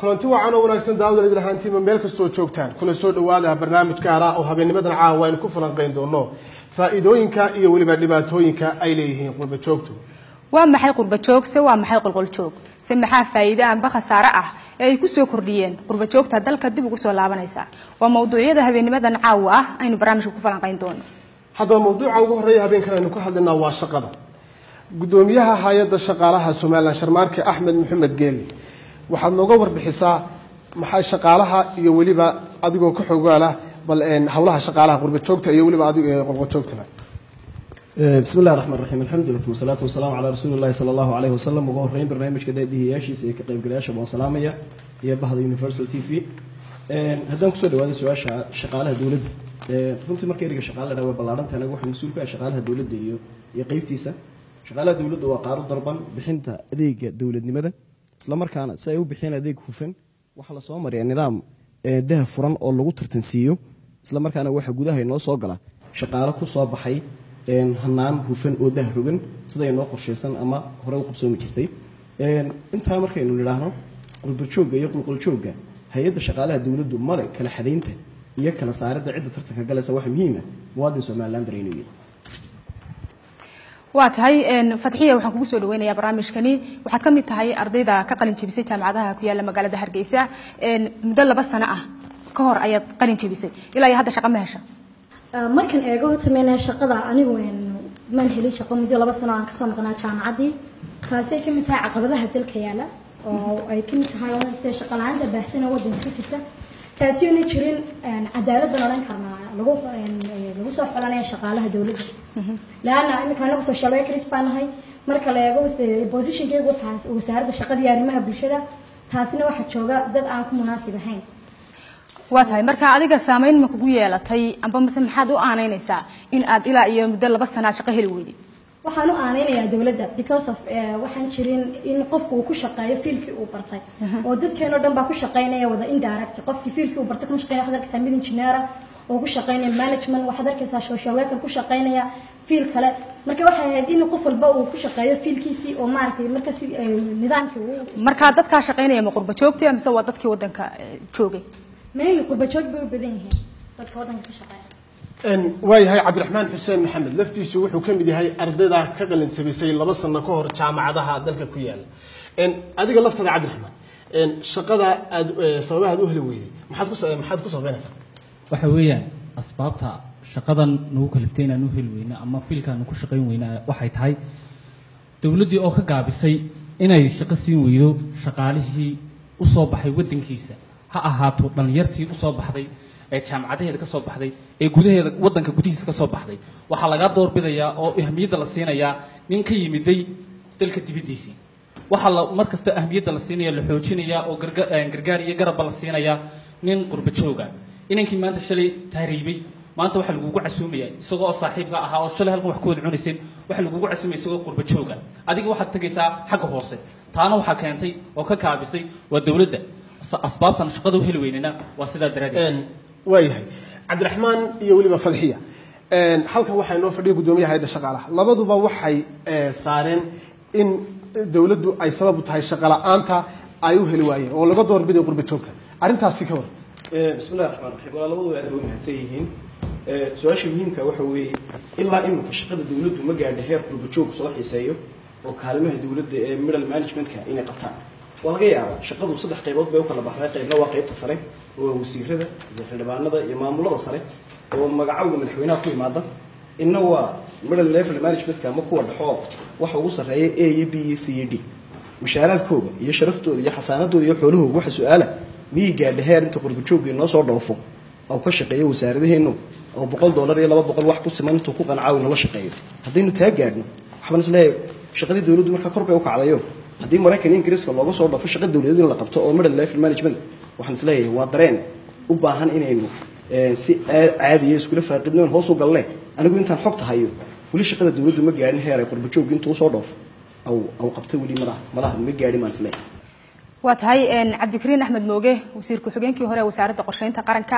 kulanti wacan oo wanaagsan daawada idil ahaantiima meel kastoo joogtaan kuna soo dhawaada barnaamij gaar ah oo habeennimadan caawa aynu ku falanqayn doono faa'iidooyinka iyo weliba dhibaatooyinka ay leeyihiin qurba joogtu waa maxay qurba joog se waa maxay qolqol joog se maxaa faa'iido amba khasaare ah ee ay ku soo kordhiyeen qurba joogta dalka dib ugu soo laabanaysa waa mawduucyada habeennimadan caawa ah aynu barnaamijka ku falanqayn doono haddaba mawduuca ugu horreeya habeenkan aynu ka hadlaynaa waa shaqada gudoomiyaha hay-adda shaqaalaha somalilan sharmaarke axmed maxamed geeli waxaad nooga warbixisaa maxay shaqaalaha iyo weliba adigoo ka xogaala bal howlaha shaqaalaha qurba joogta iyo weliba adig qolqol joogtaba bismi illahi raxmaan raxiim alxamdulilah wasalaatu wasalaamu calaa rasuuli llahi sala allahu caleyhi wasalam uga horreyn barnaamijka daadihiyaashiisa iyo ka qaybgalayaasha baan salaamaya iyo bahda universal t v haddaan kusoo dhawaada su-aasha shaqaalaha dowladda runtii marka eriga shaqaale la dhaha waa ballaaranta anaga waxaa mas-uul ka ah shaqaalaha dowladda iyo iyo qeybtiisa shaqaalaha dowladda waa qaaro darban bixinta adeega dowladnimada isla markaana si ay u bixiyeen adeeg hufan waxaa lasoo mariyaa nidaam daha furan oo lagu tartansiiyo isla markaana waxaa gudaha inoo soo gala shaqaalo ku soo baxay hanaan hufan oo dah rogan sida inoo qorshaysan ama hore u qabsoomi jirtay intaa markaynu nidhaahno qurbajoogga iyo qulquljoogga hay-adda shaqaalaha dowladdu male kala xadaynta iyo kala saaridda cidda tartanka galaysa waxa muhiima muwaadin somalilan daraynayo waa tahay fadxiya waxaan kugu soo dhaweynayaa barnaamijkani waxaad ka mid tahay ardayda ka qalin jebisay jaamacadaha ku yaala magaalada hargeysa muddo laba sano ah ka hor ayaad qalin jebisay ilaa iyo hadda shaqa ma hesha markan eego horta shaqada anigu maan helin shaqo muddo laba sano aan kasoo maqnaa jaamacaddii taasay ka mid tahay caqabadaha dalka yaala oo ay ka mid tahay dee shaqa la-aanta baahsana waddanka ka jirta taasi oona jirin cadaalad baan odhan karnaa lagu lagu soo xolanaya shaqaalaha dowladda laana iminka anagu social workers baan nahay marka la eego positionkeygu waxaa wasaaradda shaqada iyo arrimaha bulshada taasina waxaa jooga dad aan ku munaasib ahayn waa tahay marka adiga saamayn ma kugu yeelatay amba mise maxaad u aanaynaysaa in aad ilaa iyo muddo laba sanaad shaqo heli weyday waxaan u aaneynayaa dowladda because of waxaan jirin in qofku uu ku shaqeeyo fiilkii uu bartay oo dadkeenoo dhan baa ku shaqeynaya wada indirect qofkii fiilkii uu bartay kuma shaqeynaya waxaad arkaysaa mid engineera oo ku shaqeynaya management waxaad arkaysaa social worker ku shaqeynaya fiil kale marka waxay ahayd in qof walba uu ku shaqeeyo fiilkiisii oo maaragtay marka si nidaamkii uu marka dadkaa shaqeynaya ma qurba joogtay mise waa dadkii waddanka joogay mainly qurba joog bay u badan yihiin dadka waddanka ka shaqeeya waayahay cabdiraxmaan xuseen maxamed laftiisu wuxuu ka mid yahay ardayda ka qalin jabisay laba sano ka hor jaamacadaha dalka ku yaala adiga laftada cabdiraxmaan shaqada aad sababaha aad u heli weyday maxaad ku maxaad ku sababeynaysaa waxa weeyaan asbaabta shaqadan nagu kaliftay inaan u heli weyno ama fiilkaan ku shaqayn weyna waxay tahay dowladdii oo ka gaabisay inay shaqo siin weydo shaqaalihii u soo baxay waddankiisa ha ahaato dhallinyartii u soo baxday ee jaamacadaheeda ka soo baxday ee gudaheeda waddanka gudihiisa ka soo baxday waxaa laga doorbidayaa oo ahmiyadda la siinayaa nin ka yimiday dalka dibaddiisii waxaa la mar kasta ahmiyadda la siinaya la xoojinayaa oo gargaar iyo garabba la siinayaa nin qurba jooga inankii maanta shalay tahriibay maanta waxaa lagugu casuumaya isagoo oo saaxiibka ahaa oo shalay halkan wax ku wada cunayseen waxaa lagugu casuumaya isagoo qurba jooga adiga waxaad tegaysaa xagga hoose taana waxaa keentay oo ka kaabisay waa dowladda asbaabtan shaqada u heli weynana waa sidaa daraaddeed waayahay cabdiraxmaan iyo weliba fadxiya halkan waxaa inoo fadhiya guddoomiyaha hayadda shaqaalaha labaduba waxay saareen in dowladdu ay sabab u tahay shaqo la-aanta ay u heli waayeen oo laga doorbiday qurba joogta arrintaasi ka waran bismi illahi raxmaan raxiim waa labaduba aad bay u mahadsan yihiin su-aasha muhiimka waxa weeye ilaa iminka shaqada dowladdu ma gaadha heer qurba joog soo xiiseeyo oo kaalimaha dowladda ee middle managementka inay qabtaan waa laga yaabaa shaqadu saddex qaybood bay u kala baxday qaybna waa qaybta sare oo waa wasiirada iyo xildhibaanada iyo maamulada sare oo magacowga madaxweynaha ku yimaada inna waa middle level managementka ama kuwa dhexoo waxa ugu sarreeya a iyo b iyo c iyo d mushaaraadkooda iyo sharaftooda iyo xasaanadooda iyo xoolahooga waxa su-aala miyay gaadha heer inta qurbajoogga inoo soo dhoofo oo ka shaqeeyo wasaaradaheenu oo boqol dollar iyo laba boqol wax ku siman intuu ku qancaawi nala shaqeeyo haddaynu taa gaadhno waxbaan isleeyahay shaqadii dowladdu markaa kor bay u kacdayo haddii maraykan ingiriiska looga soo dhafo shaqa dowladeed in la qabto oo middle level management waxaan isleeyahay waa dareen u baahan inaynu si caadiya iskula faaqidnoon hoos u galne anigu intaan xogta hayo weli shaqada dowladdu ma gaadhin heer ay qurbajoogga intuu usoo dhoofo aw aw qabto weli malaha malaha ma gaadhin baan isleeyahay waa tahay cabdikariin axmed mooge wasiir ku-xigeenkii hore ee wasaaradda qorsheynta qaranka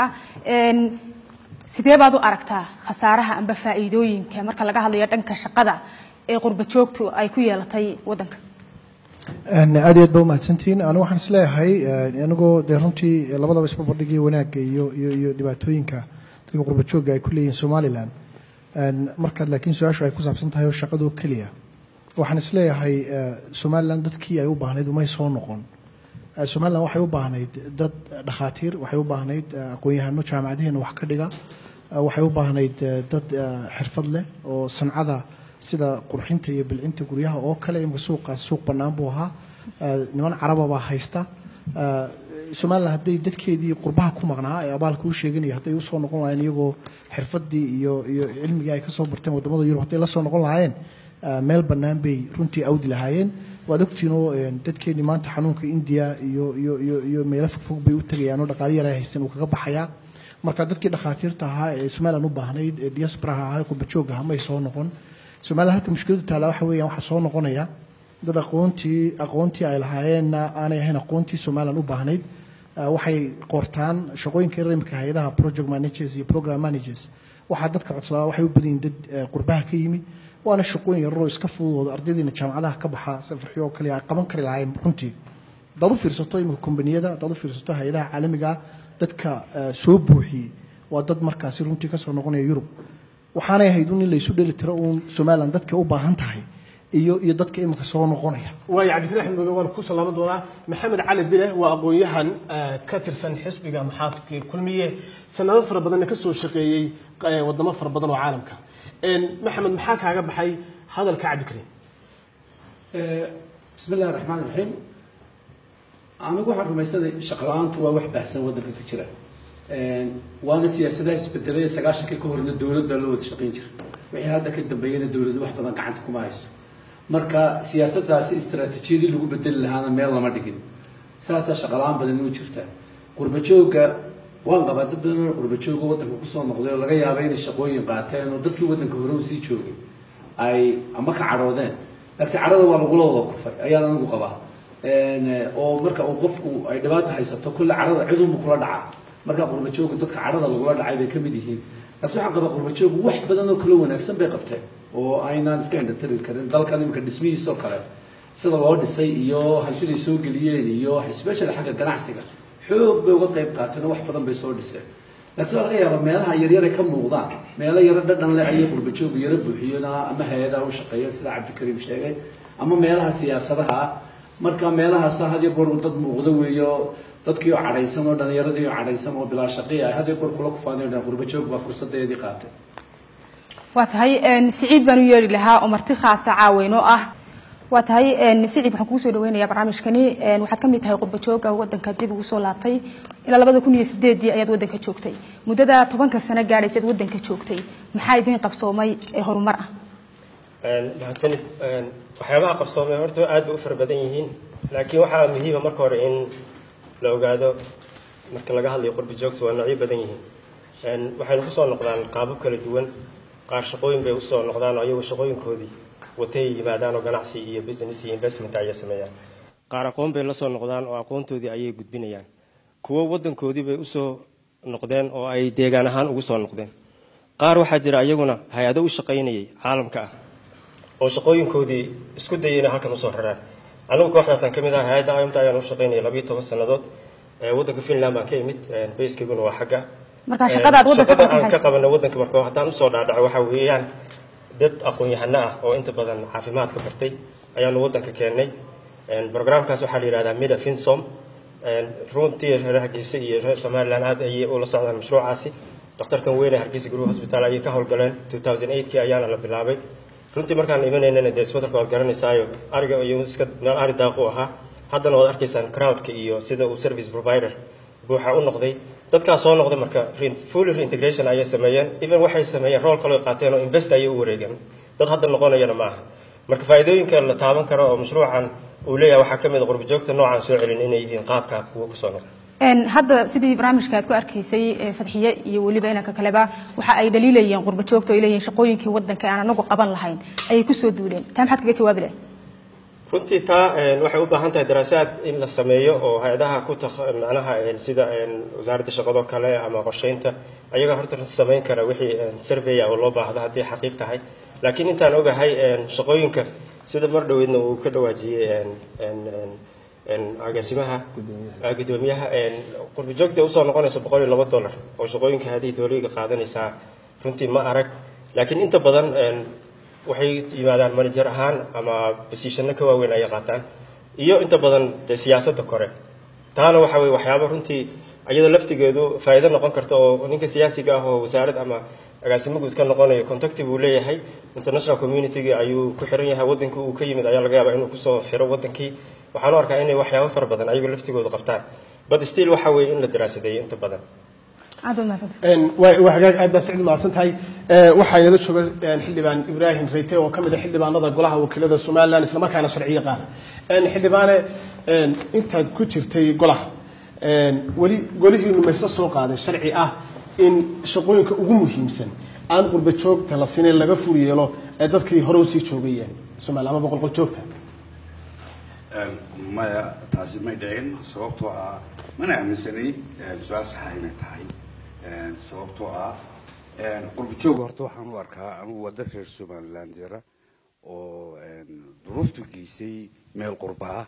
sidee baad u aragtaa khasaaraha amba faa'iidooyinka marka laga hadlayo dhanka shaqada ee qurba joogtu ay ku yeelatay waddanka aad iyo aad ba umahadsantihiin anu waxaan isleeyahay anigoo dee runtii labadaba isbabardhigii wanaagga iyo iyo iyo dhibaatooyinka dadka qurba joogga ay ku leeyihiin somalilan markaad laakiin su-aashu ay ku saabsan tahay oo shaqadoo keliya waxaan isleeyahay somalilan dadkii ay u baahnayd umay soo noqon somalilan waxay u baahnayd dad dhakhaatiir waxay u baahnayd aqoon-yahano jaamacadaheena wax ka dhiga waxay u baahnayd dad xirfad leh oo sancada sida qurxinta iyo bilcinta guryaha oo kale imika suuqaas suuq bannaan buu ahaa niman caraba baa haysta somalilan hadday dadkeedii qurbaha ku maqnaa ee abaalka u sheeganaya hadday usoo noqon lahayen iyagoo xirfadii iyo iyo cilmigii ay kasoo barteen wadamada yurub hadday la soo noqon lahaayeen meel bannaan bay runtii awdi lahaayeen waad ogtiinoo dadkeenii maanta xanuunka indiya iyo iyo iyo iyo meelo fogfog bay u tegayaan oo dhaqaali yar ay haysteen uu kaga baxayaa marka dadkii dhakhaatiirta ahaa ee somalilan u baahnayd ee diasporaha ahaa ee qurbajoog ahaa may soo noqon somalilan halka mushkiladu taala waxa weeyaan waxaa soo noqonaya dad aqoontii aqoontii ay lahaayeenna aanay ahayn aqoontii somalilan u baahnayd waxay qortaan shaqooyinka imika hay-adaha project managers iyo program managers waxaa dadka codsadaa waxay u badan yihin dad qurbaha ka yimi waana shaqooyin yararoo iska fududooda ardaydiina jaamacadaha ka baxa safarxyo oo kale ay qaban kari lahaayeen runtii hadaad u fiirsato imika kombaniyada hadaad u fiirsato hay-adaha caalamiga dadka soo buuxiyey waa dad markaasi runtii kasoo noqonaya yurub waxaanay ahayd un in laysu dheli tiro uun somalilan dadka u baahan tahay iyo iyo dadka imika soo noqonaya waayo cabdikariin axmed mooge waan ku salaaman doonaa maxamed cali bile waa aqoon-yahan ka tirsan xisbiga maxaafidka kulmiye sanado fara badanna ka soo shaqeeyey wadamo fara badan oo caalamka maxamed maxaa kaaga baxay hadalka cabdikariin bismi illahi raxmaan raxiim anigu waxaan rumaysanay shaqla-aantu waa wax baahsan waddanka ka jira waana siyaasadaha isbedelaya sagaashankii ka horna dowlad baa loo wada shaqayn jira wixii hadda ka dambeeyana dowladu wax badan gacanta kuma hayso marka siyaasadaasi istaraatiijiyadii lagu bedeli lahaana meel lama dhigin saasaa shaqala-aan badan u jirtaa qurbajooga waan qabaa dad badan oo qurbajooga waddanka kusoo noqday oo laga yaaba inay shaqooyin qaateen oo dadkii waddanka hore usii joogay ay ama ka cadhoodeen laakiin cadhada waa lagula wada kufay ayaan anigu qabaa oo marka uu qofku ay dhibaata haysato kulle cadhada cidunbu kula dhacaa marka qurbajooga dadka cadhada lagula dhacay bay ka mid yihiin laakiin waxaan qabaa qurbajoogu wax badan oo kala wanaagsan bay qabteen oo aynaan iska indhatiri karin dalkan imika dhismihiisoo kale sida loo dhisay iyo hantiday soo geliyeen iyo especially xagga ganacsiga xoog bay uga qayb qaateen oo wax badan bay soo dhiseen laakiin waa laga yaabaa meelaha yaryare ka muuqdaan meelo yaro dhadhan leh ayay qurbajoogu yaro buuxiyeen ama hay-adaha u shaqeeya sida cabdikariim sheegay ama meelaha siyaasadaha ah marka meelahaas had iyo goor dad muuqdo weeyo dadkii oo cadhaysan oo dhalinyaradii oo cadhaysan oo bilaa shaqi ah had iyo goor kula kufaanay qurbajoog baa fursadeedii qaatay waa tahay siciid baan u yeeri lahaa oo marti khaasa caaweyn oo ah waa tahay siciid waxaan kugu soo dhaweynayaa barnaamijkani waxaad ka mid tahay qurbajooga waddanka dib ugu soo laabtay ilaa labada kun iyo sideedii ayaad waddanka joogtay muddada tobanka sano gaadhaysaad waddanka joogtay maxaa idiin qabsoomay ee horumar ah mahadsanid waxyaabaha qabsoomay horta aad bay u fara badan yihiin laakiin waxaa muhiima marka hore in la ogaado marka laga hadlayo qurbi joogta waa noocyo badan yihiin waxaynu kusoo noqdaan qaabab kala duwan qaar shaqooyin bay usoo noqdaan oo ayagu shaqooyinkoodii watay yimaadaan oo ganacsi iyo business iyo investment ayay sameeyaan qaar aqoon bay la soo noqdaan oo aqoontoodii ayay gudbinayaan kuwo waddankoodii bay usoo noqdeen oo ay deegaan ahaan ugu soo noqdeen qaar waxaa jira iyaguna hay-ado u shaqaynayay caalamka ah oo shaqooyinkoodii isku dayay inay halkan usoo raraan anigu kooxdaasaan ka mid ah hay-adda imta ayaan u shaqaynayay labiyo toban sannadood waddanka finland baan ka imid baskiguna waa xagga marka shaqadaad waddanka shaqada aan ka qabana waddanka marka haddaan usoo dhaadhaco waxaa weeyaan dad aqoon-yahano ah oo inta badan caafimaadka bartay ayaanu waddanka keennay programkaas waxaa la yidhahdaa mida finsom runtii reer hargeysa iyo reer somaliland aad ayay ula socdaan mashruucaasi dhakhtarkan weyne hargeysa group hospital ayay ka howlgaleen 2008kii ayaana la bilaabay runtii markaan imanaynana dee isbeddelka waad garanaysaayo ariga iyo iska meel ari daaqu ahaa haddana waad arkaysaan crowdka iyo sida uu service provider buuxa u noqday dadkaas soo noqday marka fully reintegration ayay sameeyeen even waxay sameeyeen rool kaloo qaateen oo invest ayay u wareegeen dad hadda noqonayana ma aha marka faa'iidooyinka la taaban karo oo mashruucan uu leeyahay waxaa ka mid a qurbajoogta noocaan soo celin inay yihiin qaabka kuwa kusoo noqda hadda sidii barnaamijka aad ku arkaysay fadxiye iyo weliba inanka kaleba waxa ay dhaliilayeen qurba joogta oo ay leeyihiin shaqooyinkii waddanka aan anagu qaban lahayn ayay kusoo duuleen taa maxaad kaga jawaabi lahay runtii taa waxay u baahan tahay daraasaad in la sameeyo oo hay-adaha ku macnaha sida wasaaradda shaqado kale ama qorsheynta ayaga horta samayn kara wixii survey oo loo baahdo haddii xaqiiq tahay laakiin intaan ogahay shaqooyinka sida mar dhoweedna uu ka dhawaajiyey een- een- een- een agaasimaha ah, gudoomiyaha een, qurbi joogta usoo noqonaysa boqol iyo laba dollar oo shaqooyinka haddii dowliga qaadanaysaa runtii ma arag laakiin inta badan een, waxay yimaadaan manager ahaan ama basiishano ka waaweyn ayay qaataan iyo inta badan dee siyaasadda kore taana waxa weye waxyaaba runtii iyadoo laftigeedu faa'iido noqon karta oo ninka siyaasiga ah oo wasaarad ama agaasimo guud ka noqonayo contacti buu leeyahay international community ayuu ku xiran yahay wadankii uu ka yimid ayaa laga yaabaa inuu kusoo xiro wadankii waxaan u arkaa inay waxyaabo fara badan ayagu laftigoodu qabtaan but still waxa weeye in la daraasadeeyo inta badan aad baad mahadsantahay Een, waa waa hagaag aad baa sicid mahadsan tahay Ee, waxaa inala jooga een, xildhibaan ibraahim reyte oo ka mid ah xildhibaanada golaha wakiilada somalilan islamarkaana sharciyo qaada Een, xildhibaane een, intaad ku jirtay golaha een, weli golihiinu ma isla soo qaaday sharci ah in shaqooyinka ugu muhiimsan aan qurba joogta la siinayn laga fur yeelo ee dadkii hore usii joogayeen somalilan ama boqolqol joogta Een, maya taasi may dhicin sababtoo ah mana aaminsanay een, su-aal saxa inay tahay Een, sababtoo ah een, qurbi jooga horta waxaan u arkaa anigu waa dad reer somaliland jira oo een, duruuftu geysay meel qurba ah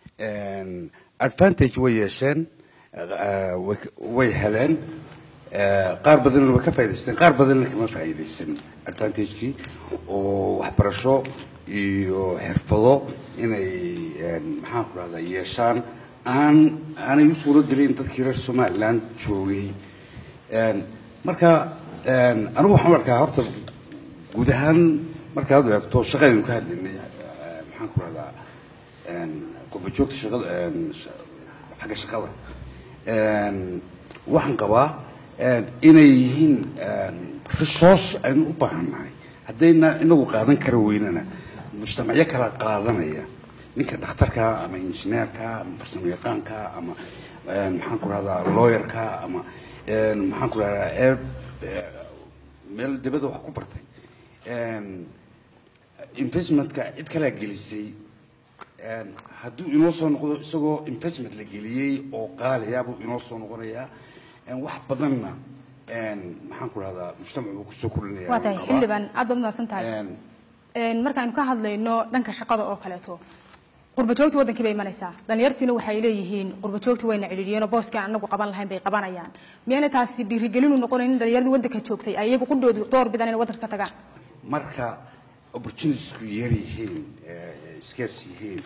Een, advantage way yeesheen eh, way- way heleen Eh, qaar badanna way ka faa'iidaysteen qaar badanna kama faa'iidaysan advantagekii oo waxbarasho iyo xirfado inay een, maxaan ku rahdaa yeeshaan aan aanay u suuro gelin dadkii reer somaliland joogay Een, marka een, anigu waxaan u arkaa horta guud ahaan markaad u eegto shaqadaynu ka hadlaynay eh, maxaan ku rahdaa qurba joogta shaqada een, sha- xagga shaqada Een, waxaan qabaa een, inay yihiin een, resource aynu u baahannahay haddayna inagu qaadan kara weynana mujtamacyo kala qaadanaya ninka dhakhtarka ama injineerka ama farsamo yaqaanka ama een, maxaan ku rahdaa lawyerka ama een, maxaan ku rahdaa ee ee, meel dibadda wax ku bartay Een, investmentka cid kalaa gelisay Een, hadduu inoo soo noqdo isagoo investment la geliyey oo qaaliya buu inoo soo noqonayaa Een, wax badanna een, maxaan ku rahdaa mujtamac buu kusoo kordhinaya waa tahay waan qabaa. xildhibaan aad baad mahadsan tahay Een, Een, markaaynu ka hadlayno dhanka shaqada oo kaleeto qurba joogta wadankii bay imanaysaa dhalinyartiina waxay leeyihiin qurba joogta wayna cidhiidhiyeen oo booska aan anagu qaban lahayn bay qabanayaan miyayna taasi dhiirigelin u noqonayn in dhalinyarada wadanka joogtay ay iyagu qudhoodu door bidaan inay wadanka ka tagaan marka opportunitiesku yar yihiin eh, scarce yihiin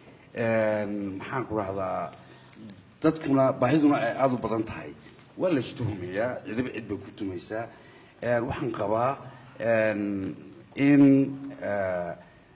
een, maxaan ku rahdaa dadkuna baahiduna ay aada u badan tahay waa la istuhumayaa cidiba cid bay ku tumaysaa Een, waxaan qabaa een, in eh,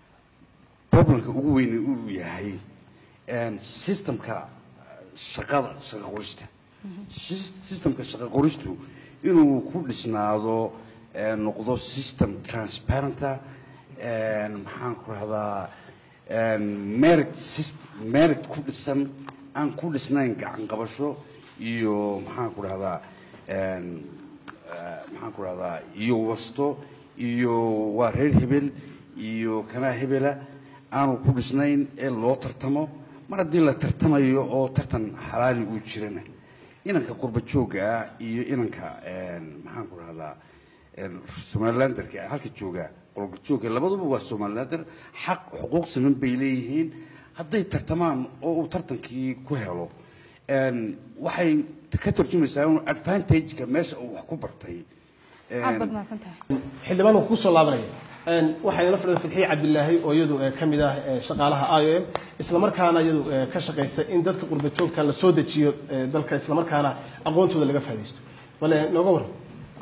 problemka ugu weyni uu yahay een, systemka shaqada shaqa qorista Sys- systemka shaqa qoristu inuu ku dhisnaado ee, noqdo system transparenta een, maxaan ku rahdaa een, merit syst- merit ku dhisan aan ku dhisnayn gacan qabasho iyo maxaan ku rahdaa een, eh, maxaan ku rahdaa iyo wasto iyo waa reer hebel iyo kanaa hebela aanu ku dhisnayn ee loo tartamo mar haddii la tartamayo oo tartan xalaali uu jirana inanka qurba joogga ah iyo inanka een, maxaan ku rahdaa een, somalilanderka halka jooga qurba joogga labaduba waa somalilander xaq xuquuq siman bay leeyihiin hadday tartamaan oo uu tartankii ku helo een, waxay ka tarjumaysaa inuu advantageka meesha uu wax ku bartay aad baad mahadsan tahay xildhibaan uu kusoo laabanaya Een, waxaa inala fadhida fadxiye cabdilaahi oo iyadu eh, ka mid ah eh, shaqaalaha i o m islamarkaana iyadu eh, ka shaqaysa in dadka qurba joogta la soo dejiyo eh, dalka islamarkaana aqoontooda laga faa'iidaysto bale nooga waran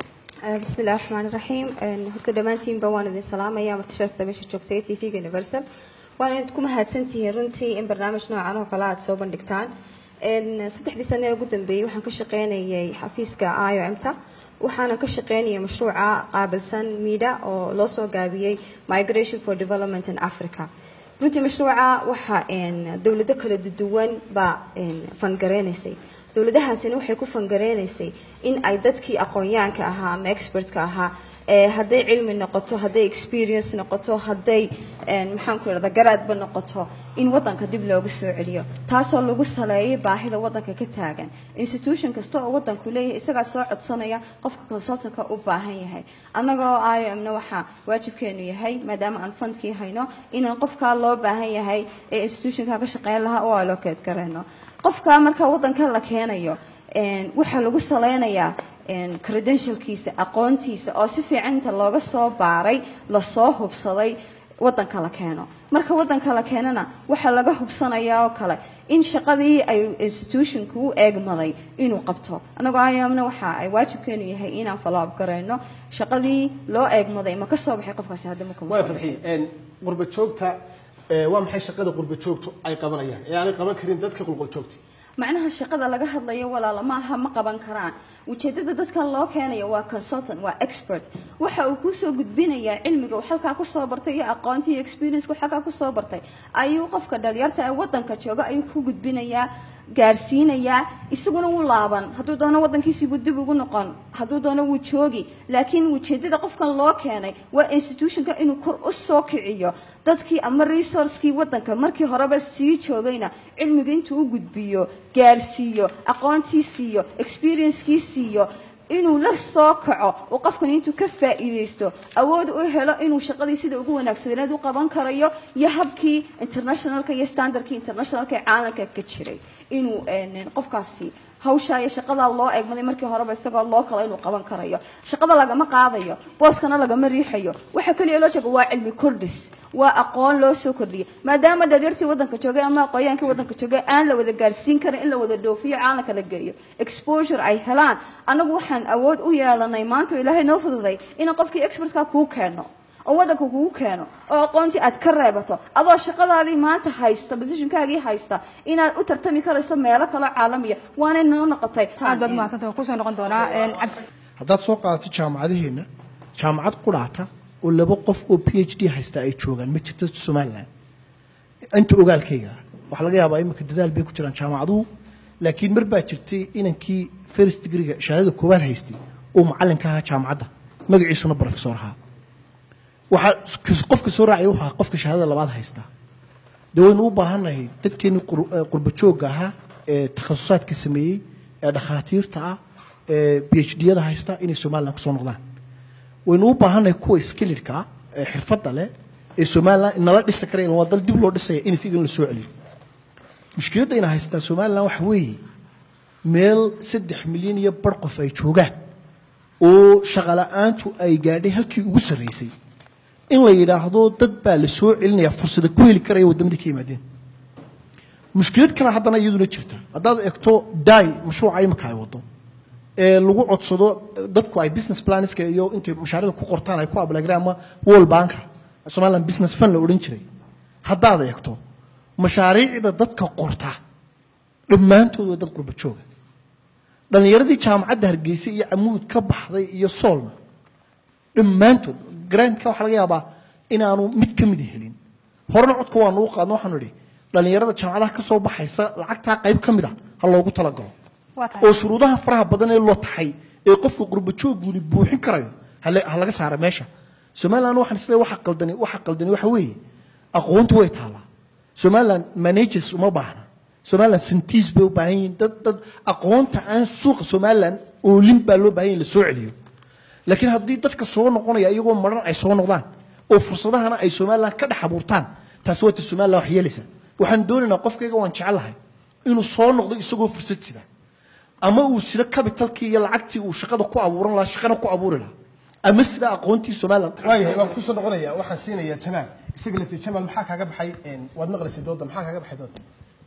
بسم الله الرحمن الرحيم horta dhammaantiinba waan idin salaamaya marti sharafta meesha joogtay tvga universal waan idinku mahadsantihiin runtii in barnaamij noocan oo kale aad soo bandhigtaan saddexdii sane ee ugu dambeeyey waxaan ka shaqeynayay xafiiska i o m-ta waxaana ka shaqeynayay mashruuca qaabilsan mida oo loo soo gaabiyey migration for development in africa runtii mashruuca waxa dowlado kala duwan baa fangareynaysay dowladahaasina waxay ku fangareynaysay in ay dadkii aqoonyaanka ahaa ama expertka ahaa ee hadday cilmi noqoto hadday experience noqoto hadday maxaan ku irahda garaadba noqoto in wadanka dib loogu soo celiyo taasoo lagu saleeyay baahida wadanka ka taagan institution kasta oo wadanku leeyahay isagaa soo codsanaya qofka consultantka u baahan yahay annagoo IOM-na waxaa waajibkeenu yahay maadaama aan fundkii hayno inaan qofkaa loo baahan yahay ee institutionka ka shaqeyn lahaa oo allocate gareyno qofka marka wadanka la keenayo een, waxaa lagu saleynayaa een, credentialkiisa aqoontiisa oo si fiican inta looga soo baaray lasoo hubsaday wadanka la keeno marka wadanka la keenana waxaa laga hubsanayaa oo kale in shaqadii ay institutionku u eegmaday inuu qabto annagoo ayaamna waxa ay waajibkeenu yahay inaan follow up gareyno shaqadii loo eegmaday ma ka soo baxay qofkaasi hadda ma kuma waa soo fadxiye een, qurba joogta ee, waa maxay shaqada qurba joogtu ay qabanayaan ee aanay qaban karin dadka qulqul joogta macnaha shaqada laga hadlayo walaala maaha ma qaban karaan ujeedada dadkan loo keenayo waa consultant waa expert waxa uu kusoo gudbinayaa cilmiga uu halkaa kusoo bartay iyo aqoonta iyo experience halkaa kusoo bartay ayuu qofka dhalinyarta ee wadanka jooga ayuu ku gudbinayaa gaarsiinayaa isaguna wuu laaban hadduu doono wadankiisiibuu dib ugu noqon hadduu doono wuu joogi laakiin ujeedada qofkan loo keenay waa institutionka inuu kor u soo kiciyo dadkii ama resourcekii wadanka markii horeba sii joogayna cilmiga intuu u gudbiyo gaarsiiyo aqoontii siiyo experiencekii siiyo inuu la soo kaco oo qofkan intuu ka faa'iidaysto awood u helo inuu shaqadii sida ugu wanaagsaneed u qaban karayo iyo habkii internationalka iyo standardkii internationalka ee caalamka ka jiray inuu een, qofkaasi hawshaa iyo shaqadaa loo eegmaday markii horeba isagoo loo kala inuu qaban karayo shaqada lagama qaadayo booskana lagama riixayo waxa kaliya loo sheego waa cilmi kordhis waa aqoon loo soo kordhiyay maadaama dhalinyartii wadanka joogay ama aqoonyaankii wadanka joogay aan la wada gaarsiin karin in la wada dhoofiyo caalamka la geeyo exposure ay helaan anagu waxaan awood u yeelanay maanta oo ilaahay noo fududay inaan qofkii expertka kuu keeno oo wadanka kugu keeno oo aqoontii aad ka reebato adoo shaqadaadii maanta haysta positionkaagii haysta inaad u tartami karayso meelo kale caalamiya waanay noo noqotay aad baad mahadsantahay waan kusoo noqon doonaa een, cabdi haddaad soo qaadato jaamacadaheenna jaamacad qudhaata oo laba qof oo p h d haysta ay joogaan ma jirto somalilan inta ogaalkayga ah. waxaa laga yaabaa imika dadaal bay ku jiraan jaamacaduhu laakiin mar baa jirtay inankii first degreega shahaadada koowaad haystay oo macallinka ahaa jaamacadda magaciisuna professor ahaa waxaa qofka soo raacaya wuxuu ahaa qofka shahaadada labaad haystaa dee waynu u baahannahay dadkeenii qur- eh, qurba joogga ahaa ee takhasusaadka sameeyey ee dhakhaatiirta ah ee b h d-yada haysta inay somalilan kusoo noqdaan waynu u baahannahay kuwa skillidka ah ee xirfadda leh ee somalilan nala dhisi karaya waa dal dib loo dhisaya in isigan la soo celiyo mushkiladda ayna haystaan somalilan waxa weeye meel saddex milyan iyo bar qof ay joogaan oo shaqala'aantu ay gaadhay halkii ugu sarraysay in la yidhaahdo dad baa la soo celinaya fursada ku heli karaya waddamadii ka yimaadeen mushkilad kale haddana iyaduna jirta haddaad eegto dai mashruuca imika ay wado ee lagu codsado dadku ay business planska iyo intay mashaariicda ku qortaan ay ku ablagraan ama world banka somaliland business fund la odhan jiray haddaad eegto mashaariicda dadka qorta dhammaantood waa dad qurba jooga dhallinyaradii jaamacadda hargeysa iyo camuud ka baxday iyo soolna dhammaantood grantka waxaa laga yaabaa inaanu mid ka mid helin horena codka waanu u qaadno waxaanu idhi dhallinyarada jaamacadaha ka soo baxaysa lacagtaa qayb ka mid a ha loogu talagalo waa tahay oo shuruudaha faraha badan ee loo taxay ee qofka qurba joogguuni buuxin karayo hale- ha laga saara meesha somaliland waxaan isleeyahay waxa qaldani waxa qaldani waxa weeye aqoontu way taalaa somaliland managers uma baahna somaliland santiis bay u baahan yihiin dad dad aqoonta aan suuqa somaliland oolin baa loo baahan yahin la soo celiyo laakiin haddii dadka soo noqonaya iyagoo maran ay soo noqdaan oo fursadahana ay somaliland ka dhex abuurtaan taasi waa ta somaliland wax yeelaysa waxaan doonaynaa qofkayga waan jecelahay inuu soo noqdo isagoo fursad sida ama uu sida capitalkii iyo lacagtii uu shaqada ku abuuran lahaa shaqana ku abuuri lahaa ama sida aqoontii somaliland waayahay waan kusoo noqonaya waxaan siinayaa jamaal isaga laftii jamaal maxaa kaaga baxay een, waad maqlaysay dooda maxaa kaaga baxay dooda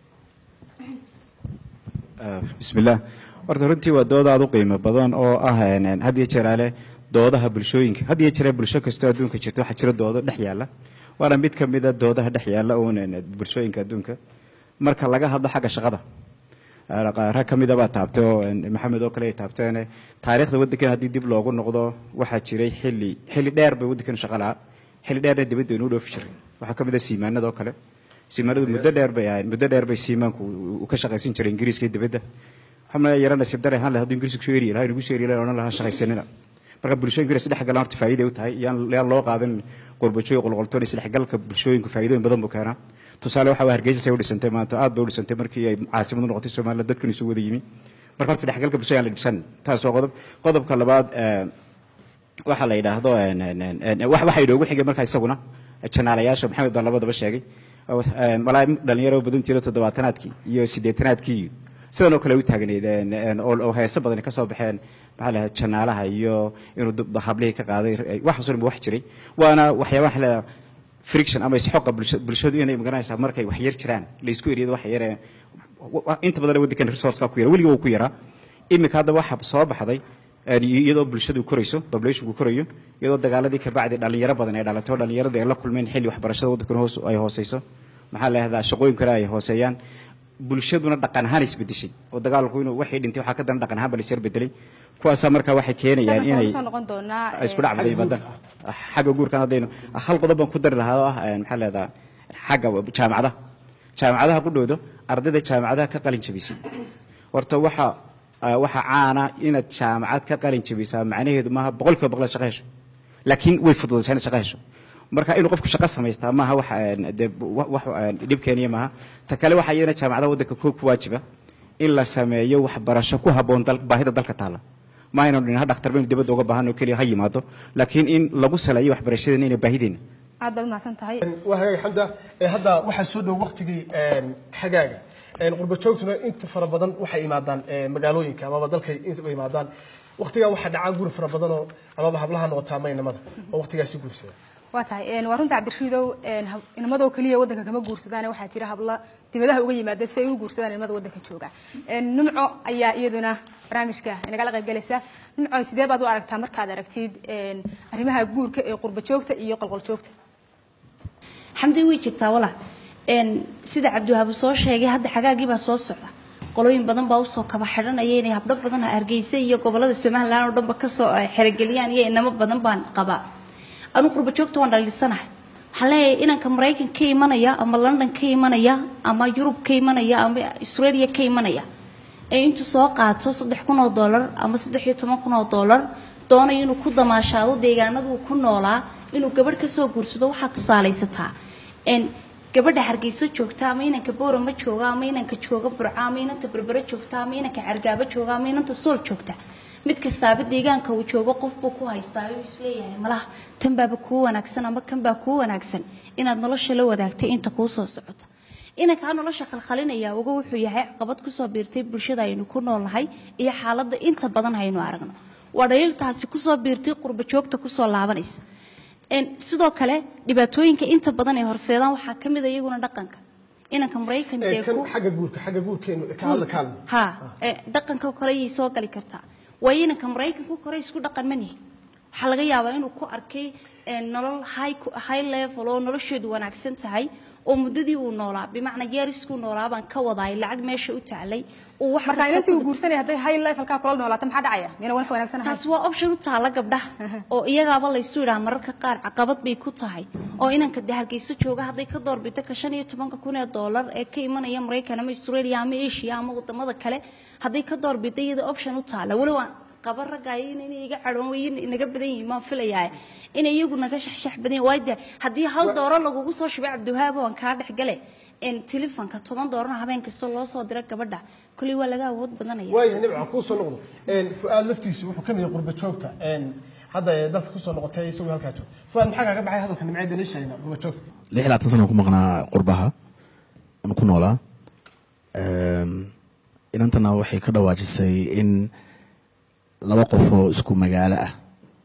bismillaah horta runtii waa dood aad u qiimo badan oo ah een, een, had iyo jeer ale doodaha bulshooyinka had iyo jeer bulsho kastoo adduunka jirto waxaa jira doodo dhex yaalla waana mid ka mid a doodaha dhex yaalla uun een, bulshooyinka adduunka marka laga hadlo xagga shaqada rag ka mida baa taabtay oo een, maxamed oo kale ay taabteen taariikhda waddankan haddii dib loogu noqdo waxaa jiray xilli xilli dheer bay waddankan shaqa lahaa xilli dheerna dibadda inuu dhoofi jiray waxaa ka mid a siimaanada oo kale siimaanadu muddo dheer bay ahayd muddo dheer bay siimaanku uu- uu ka shaqaysan jiray ingiriiska iyo dibadda waxaa yara nasiib dare ahaan lahaa hadduu ingiriisku kusoo eri lahaa inagu soo eri lahaa odhan lahaa shaqaysanina marka bulshooyinka is dhex galaan horta faa'iiday u tahay yaan yaan loo qaadan qurbajoy qolqoltoon isdhexgalka bulshooyinku faa'iidooyin badan buu keenaa tusaale waxa waa hargeysa say u dhisantay maanta aad bay u dhisantay markii ay caasimadu noqotay somaliland dadkan isu wada yimi marka horta dhexgalka bulshada aan la dhibsan taas waa qodob qodobka labaad eh, waxaa la yidhaahdo en- en- en- en- wax- waxaa inoogu xigay markaa isaguna janaalayaasha maxamed baa labadaba sheegay oo, en, malaa dhalinyaro badan jira toddobaatanaadkii iyo siddeetanaadkii iyo sidan oo kale u taagneyd en- en, oo oo heeso badani ka soo baxeen maxaa la yidhahdaa janaalaha iyo inuu dub- hablihii ka qaaday eh, waxaas oo dhan ba wax jiray waana waxyaabaha la yidhahdaa friction ama isxoqa bulsha- bulshadu inay magaranaysaa markay wax yar jiraan laysku eriyado wax yaree wa- wa- inta badan waddankan resourceka ku yara weliga wuu ku yaraa iminka hadda waxa soo baxday een, iyadoo bulshadu korayso populationku korayo iyadoo dagaaladii kabacdi dhalinyaro badan ay dhalatay oo dhallinyaradii ay la kulmeen xilli waxbarashada waddankan hoos ay hooseyso maxaa la yidhahdaa shaqooyin kale ay hooseeyaan bulshaduna dhaqan ahaan isbedeshay oo dagaalku inuu waxay dhintay waxaa ka daran dhaqan ahaan ba la isyar bedelay kuwaasaa markaa waxay keenayaan inay soo noqon doonaa ay isku dhac baday badan xagga guurkan haddaynu hal qodob baan ku dari lahaa oo ah een, maxaa leedaha xagga jaamacadaha jaamacadaha qudhooda ardayda jaamacadaha ka qalin jabisay horta waxa ah, waxa caana inaad jaamacad ka qalin jabisaa macnaheedu maaha boqolkiiba boqol aad shaqo hesho laakiin way fududaysaa inaad shaqo hesho marka inuu qofku shaqo samaystaa maaha wax een, dee wa- wax een, dhib keeniya maaha ta kale waxaa iyadana jaamacadaha waddanka koob ku waajiba in la sameeyo waxbarasho ku habboon dal- baahida dalka taalla ma aynu dhin ha dhakhtar baynu dibadda uga baahan oo keliya ha yimaado laakiin in lagu saleeyo waxbarashadeena inay baahideena aad baad umahadsan tahay waa hagaag xamda ee hadda waxaa soo dhow waqtigii een, xagaaga een, qurba joogtuna inta fara badan waxay imaadaan ee, magaalooyinka amaba dalkay inta imaadaan waqtigaa waxaa dhacaa guri fara badanoo amaba hablaha noqotaa maynamada oo waqtigaasi guursada waa tahay een, waa runta cabdirashiidow een, hab- inamadoo keliya waddanka kama guursadaan waxaa jira habla dibadaha uga yimaada si ay u guursadaan inamada waddanka jooga Een, numco ayaa iyaduna barnaamijka inagala qaybgalaysa numco sidee baad u aragtaa markaad aragtid een, arrimaha guurka ee qurba joogta iyo qolqol joogta xamdi way jirtaa walaa een sida cabdiwahaabu soo sheegay hadda xagaagii baa soo socda qolooyin badan baa usoo kaba xidhanaya inay habdho badan hargeysa iyo gobolada somalilan oo dhanba kasoo ay xerogeliyaan iyo inamo badan baan qabaa anu qurba joogta waan dhaliisanahay waxaan leeyahay inanka maraykan ka imanaya ama london ka imanaya ama yurub ka imanaya ama australia ka imanaya ee intuu soo qaato saddex kun oo dollar ama saddex iyo toban kun oo dollar doonayo inuu ku damaashaado deegaanaduu ku noolaa inuu gabadh kasoo guursado waxaad tusaalaysataa n gabadha hargeyso joogta ama inanka boorama jooga ama inanka jooga burca ama inanta berbere joogta ama inanka cargaabo jooga ama inanta sool joogta mid kastaaba deegaanka uu joogo qof buu ku haystaa uu isleeyahay malaha tan baaba kuu wanaagsan ama kan baa kuu wanaagsan inaad nolosha la wadaagtay inta kuu soo socota inankaa nolosha khalkhalinaya uga wuxuu yahay caqabad kusoo biirtay bulshada aynu ku noolnahay iyo xaaladda inta badan haynu aragno waa dhaliiltaasi kusoo biirtay qurba joogta kusoo laabanaysa Een, sidoo kale dhibaatooyinka inta badan ee horseedaan waxaa ka mid a iyaguna dhaqanka inanka maraykan Ee, dee kan ku xagga guurka xagga guurkeenu ka hadla ka hadla ha ee, dhaqanka oo kale ayay soo gali kartaa waayo inanka maraykanku kore isku dhaqan ma nihin waxaa laga yaabaa inuu ku arkay ee, nolol high ku- high level oo nolosheedu wanaagsan tahay oo muddadii uu noolaa bimacnaa yeeriskuu noolaa baan ka wadaay lacag meesha u taclay uu wax marka kasta inantii ku uu guursanaya hadday high levelkaa kula noolaato maxaa dhacaya miyana wax wanaagsan ahayn taas waa option u taala gabdhaha oo iyagaaba laysu idhaa mararka qaar caqabad bay ku tahay oo inanka de hargeyso jooga hadday ka doorbito ka shan iyo tobanka kun ee doolar ee ka imanaya maraykan ama australia ama asia ama wadamada kale hadday ka doorbito iyada option u taala weliba aan qaba raggayo in inay iga cadhoon way naga badan yihiin maan filayaa in iyagu naga shaxshax badan yihiin waayo de haddii hal dooro lagugu soo shubay cabdiwahaab waan kaa dhex gale in telefonka toban doorana habeen kasta loo soo dira gabadha kulli waa laga awood badanaya waayahay nimca kuu soo noqdo Een, fu'aad laftiisu wuxuu ka mid yahay qurba joogta Een, hadda ee dalka kusoo noqotay isagoo halkaa jooga fu'aad maxaa kaaga baxay hadalka nimcee been sheegna qurba joogta lix iyo labaatan sano ku maqnaa qurbaha aan ku noolaa Een, inantana waxay ka dhawaajisay in laba qof oo isku magaalo ah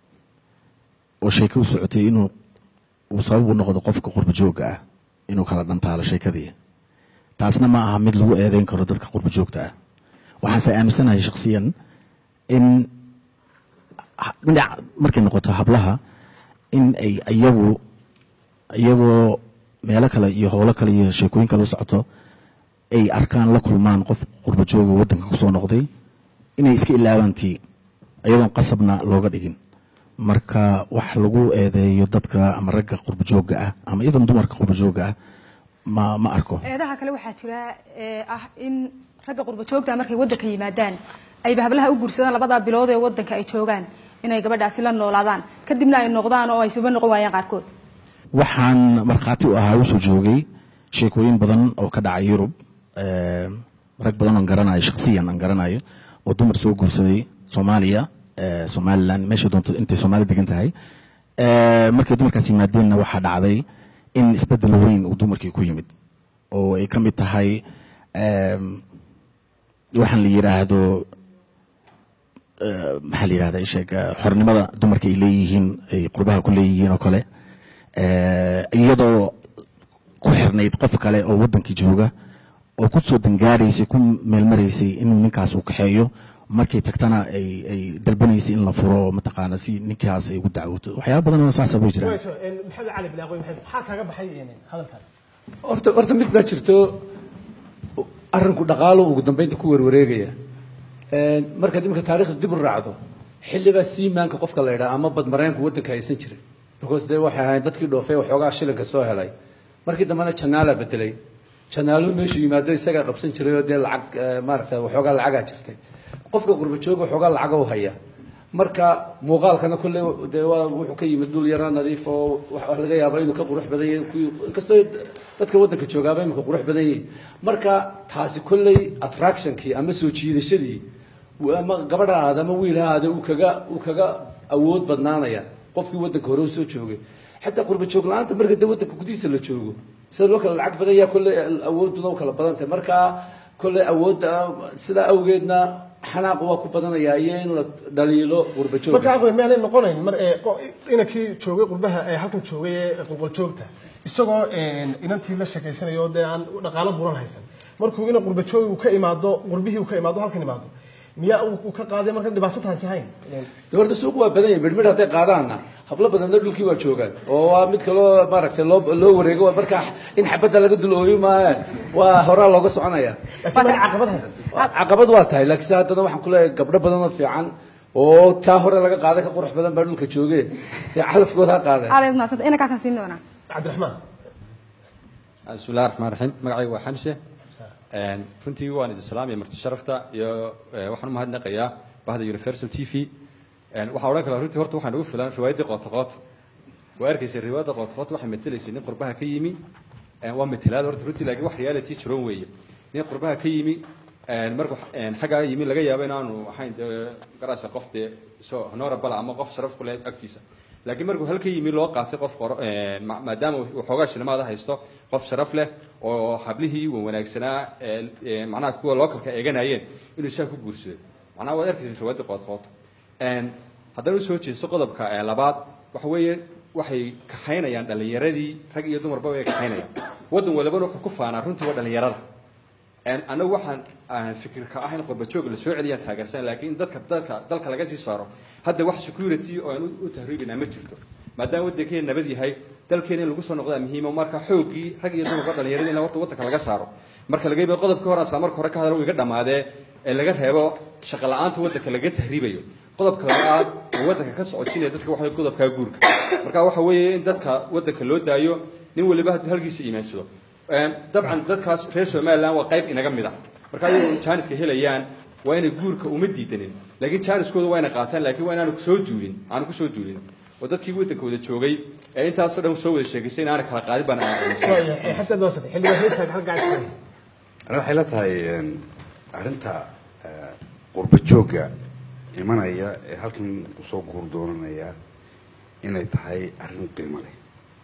oo sheeko u socotay inuu uu sabab u noqdo qofka qurba joogga ah inuu kala dhantaalo sheekadii taasna ma aha mid lagu eedeyn karo dadka qurba joogta ah waxaanse aaminsanahay shakhsiyan in ha- dhinac markay noqoto hablaha in ay iyagu iyagoo meelo kale iyo howlo kale iyo sheekooyin kale u socoto ay arkaan la kulmaan qof qurba jooga waddanka kusoo noqday inay iska ilaabaan tii iyadoon qasabna looga dhigin marka wax lagu eedeeyo dadka ama ragga qurba joogga ah ama iyadoon dumarka qurba joogga ah ma ma arko eedaha kale waxaa jira ee ah in ragga qurba joogta markay waddanka yimaadaan ayba hablaha u guursadaan labadaa bilood ee waddanka ay joogaan inay gabadhaasi la noolaadaan kadibna ay noqdaan oo ay suba noqon waayaan qaarkood waxaan markhaati u ahaa usoo joogay sheekooyin badan oo ka dhacay yurub eh, rag badan oon garanayo shakhsiyan aan garanayo oo dumar soo guursaday soomaaliya eh, somaliland meesha doonto intay soomaali degan tahay Eh, markay dumarkaas yimaadeenna waxaa dhacday in isbeddel weyn uu dumarkii ku yimid oo ay ka mid tahay em, waxaan la yidhaahdo eh, maxaa la yidhahda sheeg xornimada dumarka ay leeyihiin ay qurbaha ku leeyihiin oo kale Eh, iyadoo ku xirnayd qof kale oo wadankii jooga oo ku soo dangaaraysay ku meelmaraysay inuu ninkaas uu kaxeeyo markay tagtana ay ay dalbanaysay in la furo oo mataqaana si ninkaas ay ugu dacwooto waxyaaba badan oo saasa way jiraan Wayso, een, maxamed cali bilaaqoy maxay maxaa kaaga baxay een, hadalkaas horta horta mid baa jirto arrinku dhaqaalo ugu dambeynta ku werwareegaya Een, markaad iminka taariikhda dib u raacdo xilligaa siimaanka qofka la yidhaha ama badmareenku waddanka haysan jiray because dee waxay ahayd dadkii dhoofay waxoogaa shilinka soo helay markii dambena janaala bedelay janaaluhu meeshu yimaado isagaa qabsan jiray oo dee lacag eh, maaragta waxoogaa lacagaa jirtay qofka qurba jooga waxoogaa lacaga u haya marka muuqaalkana kolley dee waa wuxuu ka yimid dhul yara nadiif oo waxaa laga yaabaa inuu ka qurux badan yahay kuwii inkastoo dadka waddanka joogaaba imika qurux badan yihiin marka taasi kolley attractionkii ama soo jiidashadii uu ama gabadha ahaada ama wiil ha ahaada uu kaga uu kaga awood badnaanaya qofkii waddanka hore u soo joogay xataa qurba joog la-aanta marka dee waddanka gudihiisa la joogo sida loo kala lacag badan yahay kolley awooduna u kala badan tahay marka kolley awoodda sidaa awgeedna xanaaq waa ku badanayaa iyo in la dhaliilo qurba jooga marka aqoon miyaanay noqonayn mar ee qo- inankii joogay qurbaha ee halkan joogay ee qulqul joogta isagoo een, inantii la sheekaysanayo oo dee aan dhaqaalo bulan haysan markuu ina qurba joogi uu ka imaado qurbihii uu ka imaado halkan imaado miyaa uu uu ka qaaday marka dhibaato taasi hayn dee horta suuq waa badan yahay midhmidh hadday qaadaanna hablo badanna dhulkii waa joogaan oo waa mid kaloo maaragtay loo loo wareego waa marka in xabadda laga dul ooyo maayaan waa horaa looga soconaya caqabad waa tahay laakiinse haddana waxaan ku leeyahay gabdho badan oo fiican oo taa hore laga qaaday ka qurux badan baa dhulka jooge dee calafkooda ha qaadeen aad maasanta inankaasaan siin doonaa cabdiraxmaan بسم الله الرحمن الرحيم magacaygu waa xamse Een, runtii waan idin salaamaya marti sharafta iyo eh, waxaan u mahadnaqayaa bahda universal t v Een, waxaa odhan kalaa runtii horta waxaan ugu filan riwaayaddii qoota qoota waa arkaysa riwaayadda qoota qoota waxay matelaysay nin qurbaha ka yimi Een, waa matelaad horta runtii laakiin wax reality jiroon weeye nin qurbaha ka yimi een, markuu een, xaggaa yimi laga yaabo inaanu ahayn dee garaasa qof dee so honorable ama qof sharaf ku leh agtiisa laakiin markuu halka yimi loo qaatay qof qoro een, ma- maadaama uu xoogaa shilimaada haysto qof sharaf leh oo hablihii wan wanaagsanaa ee, ee, macnaha kuwa lookalka eeganayeen inuu saa ku guursado macnaha waad arkaysa riwaayadda qoodqood Een, haddana usoo jeesto qodobka ee, labaad waxa weeye waxay kaxaynayaan dhallinyaradii rag iyo dumarba way kaxaynayaan waddan walibana wuxuu ku faanaa runtii waa dhallinyarada Een, anagu waxaan aan fikirka ah in qurbajooga lasoo celiyaan taageersan laakiin dadka dalka dalka laga sii saaro hadda wax security oo aan u- u tahriibinaa ma jirto maadaama waddankeena nabad yahay dalkeena in lagu soo noqdaa muhiima marka xoogii rag iyo dumarba dhallinyaradii in horta waddanka laga saaro marka laga yaabo qodobka hore asla marka hore ka hadal uu iga dhamaadee ee laga reebo shaqo la-aanta waddanka laga tahriibayo qodobka labaad oo waddanka ka socodsiinaya dadka waxa weeye qodobka guurka marka waxa weeye in dadka waddanka loo daayo nin waliba hadduu halkiisa iimaansado Een, dabcan dadkaas reer somaliland waa qayb inaga mid ah marka ayagoo jaaniska helayaan waa inay guurka uma diidanin laakiin jaaniskooda waa inay qaataan laakiin waa inaanu kusoo duulin aanu kusoo duulin oo dadkii waddanka wada joogay ee intaasoo dhan soo wada sheegaysay in aana kala qaadin baan aaminsan xasan doosate xildhibaan reerka halka gacanta ani waxay la tahay een, arrinta eh, qurba joogga imanaya ee halkan usoo guur doonanaya inay tahay arrin qiimo leh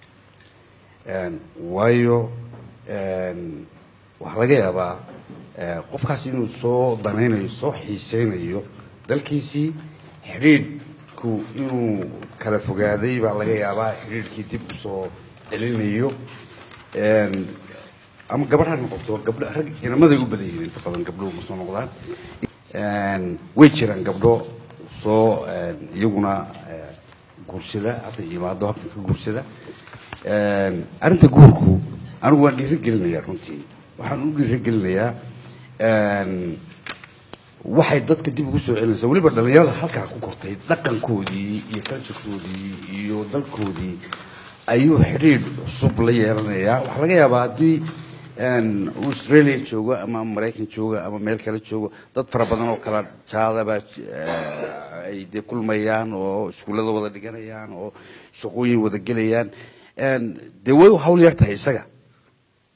Een, waayo een, waxaa laga yaabaa eh, qofkaas inuu soo danaynayo soo xiiseynayo dalkiisii xidhiidhku inuu kala fogaaday baa laga yaabaa xidhiidhkii dib usoo celinayo Een, ama gabadh ha noqoto gabdho rag inamaday u badan yihiin inta badan gabdho uma soo noqdaan Een, way jiraan gabdho soo een, iyaguna eh, guursada hadda yimaado halkan ka guursada Een, arrinta guurku anigu waan dhiirigelinayaa runtii waxaan u dhiirigelinayaa een, waxay dadka dib ugu soo celinaysaa weliba dhallinyarada halkaa ku kortay dhaqankoodii iyo kalsharkoodii iyo dalkoodii ayuu xidhiidh cusub la yeelanayaa waxaa laga yaabaa haddii een, uu australia joogo ama maraykan joogo ama meel kale joogo dad fara badan oo kala jaadaba eh, ay dee kulmayaan oo iskuullada wada dhiganayaan oo shaqooyin wada gelayaan Een, dee way u hawl yar tahay isaga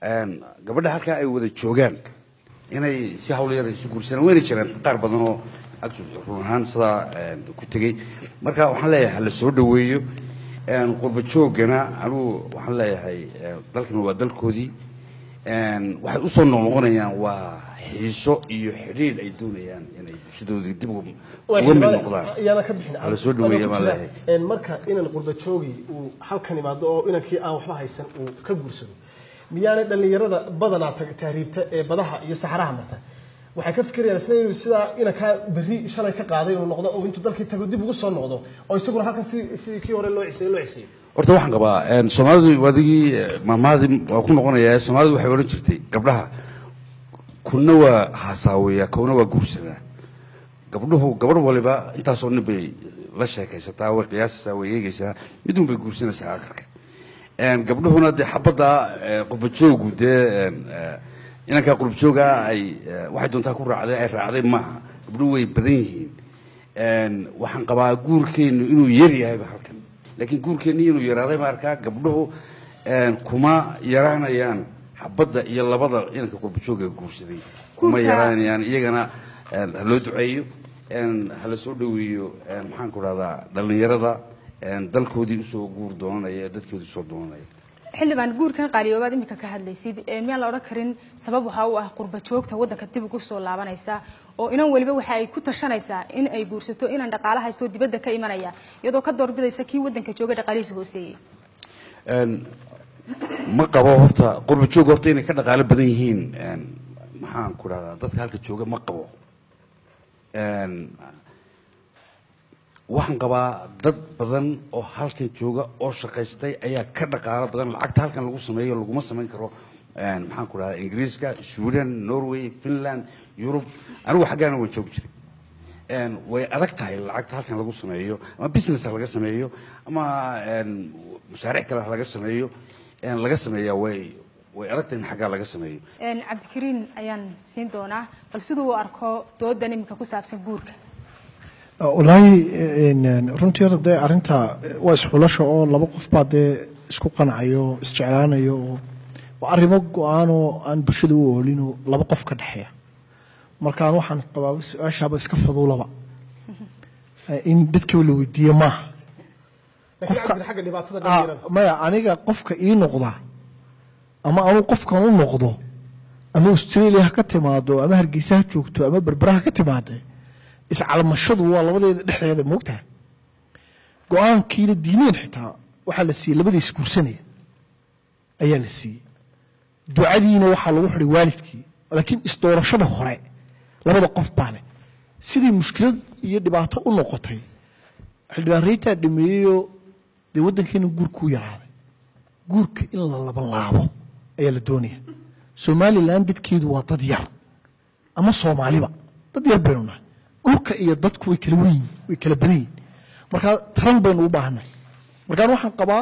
een, gabadha halkaa ay wada joogaan inay si hawl yar isu guursadaan wayna jiraan qaar badan oo actually run ahaan sidaa een, ku tegey marka waxaan leeyahay hala soo dhoweeyo een, qurba joogana anigu waxaan leeyahay een, dalkan waa dalkoodii een, waxay usoo noqnoqonayaan waa xiiso iyo xidhiidh ay doonayaan inay bulshadoodii dib uga uga mid noqdaan ayaana ka bixin hala soo dhoweeya baan leeyahay Een, marka inan qurba joogi uu halkan imaado oo inankii aan waxba haysan uu ka guursado miyaanay dhallinyarada badanaa tag- tahriibta ee badaha iyo saxaraha marta waxay ka fikirayaan isla inuu sidaa inankaa berri shalay ka qaaday inuu noqdo oo intuu dalkii tago dib ugu soo noqdo oo isaguna halkan si si kii hore loo ciseeyo loo ciseeyo horta waxaan qabaa een, soomaalidu wadigii eh, maamaadii waa ku noqonayaa soomaalidu waxay odhan jirtay gabdhaha kuna waa haasaaweeyaa kuna waa guursadaa gabdhuhu gabadh waliba intaasoo nin bay la sheekaysataa way qiyaasaysaa way eegaysaa midun bay guursanaysaa akarka Een, gabdhuhuna dee xabadda eh, qurbajoogu dee een, eh, inankaa qurbajooga ay eh, waxay doontaa ku raacday ay raacday maaha gabdhuhu way badan yihiin Een, waxaan qabaa guurkeennu inuu yar yahayba halkan laakiin guurkeenni inuu yaraaday baan arkaa gabdhuhu een, kuma yaraanayaan xabadda iyo labada inanka qurbajooga guursaday kuma Guurka- yaraanayaan iyagana een, ha loo duceeyo een, ha la soo dhoweeyo een, maxaan ku dhahdaa dhallinyarada een, dalkoodii usoo guur doonanaya ee dadkoodii usoo doonanaya xildhibaan guurkan qaaliyoobaad imika ka hadlaysid ee miyaan la odhan karin sabab waxaa u ah qurba joogta waddanka dib ugu soo laabanaysa oo inan weliba waxa ay ku tashanaysaa in ay guursato inaan dhaqaale haysto dibadda ka imanaya iyadoo ka doorbidaysa kii waddanka jooga dhaqaalihiisa hooseeyey Een, ma qabo horta qurba joog horta inay ka dhaqaalo badan yihiin een, maxaan ku dhahdaa dadka halka jooga ma qabo Een, waxaan qabaa dad badan oo halkan jooga oo shaqaystay ayaa ka dhaqaalo badan lacagta halkan lagu sameeyo laguma samayn karo een, maxaan ku dhahdaa ingiriiska sweden norway finland yurub anigu xaggaana waan joogi jiray Een, way adag tahay lacagta halkan lagu sameeyo ama business ha laga sameeyo ama een, mashaariic kale ha laga sameeyo een, laga sameeyaa way way adag tahay in xaggaa laga sameeyo Een, cabdikariin ayaan siin doonaa bal siduu u arko doodan imika ku saabsan guurka walaahi een, een, runtii horta dee arrinta eh, waa isxulasho oo laba qof baa dee isku qanacayo isjeclaanayo oo waa arrimo go-aan oo aan bulshada u oolinoo laba qof ka dhexeeya markaan waxaan qabaa su-aashaaba iska faduulaba Eh, in dadkaba la weydiiye maaha laakiin cabdi xagga dhibaatada dhallinyarada Ah, maya aniga qofka ii noqda ama anuu qofkan u noqdo ama australia ha ka timaado ama hargeysa ha joogto ama berbera ha ka timaade iscalmashadu waa labadeeda dhexdeeda moogtaha go-aankiina diineen xitaa waxaa la siiyey labada isguursanaya ayaa la siiyey ducadiina waxaa lagu xidhay waalidkii laakiin isdoorashada hore labada qof baa leh sidii mushkilad iyo dhibaato u noqotay xildhibaan reytaa dhameeyeyoo dee waddankeena guurkuu yaraaday guurka in la labalaabo ayaa la doonaya somalilan dadkeedu waa dad yar ama soomaaliba dad yar baynu nahay dhulka iyo dadku way kala weyn way kala badan yihin marka taran baynu u baahannahay markaan waxaan qabaa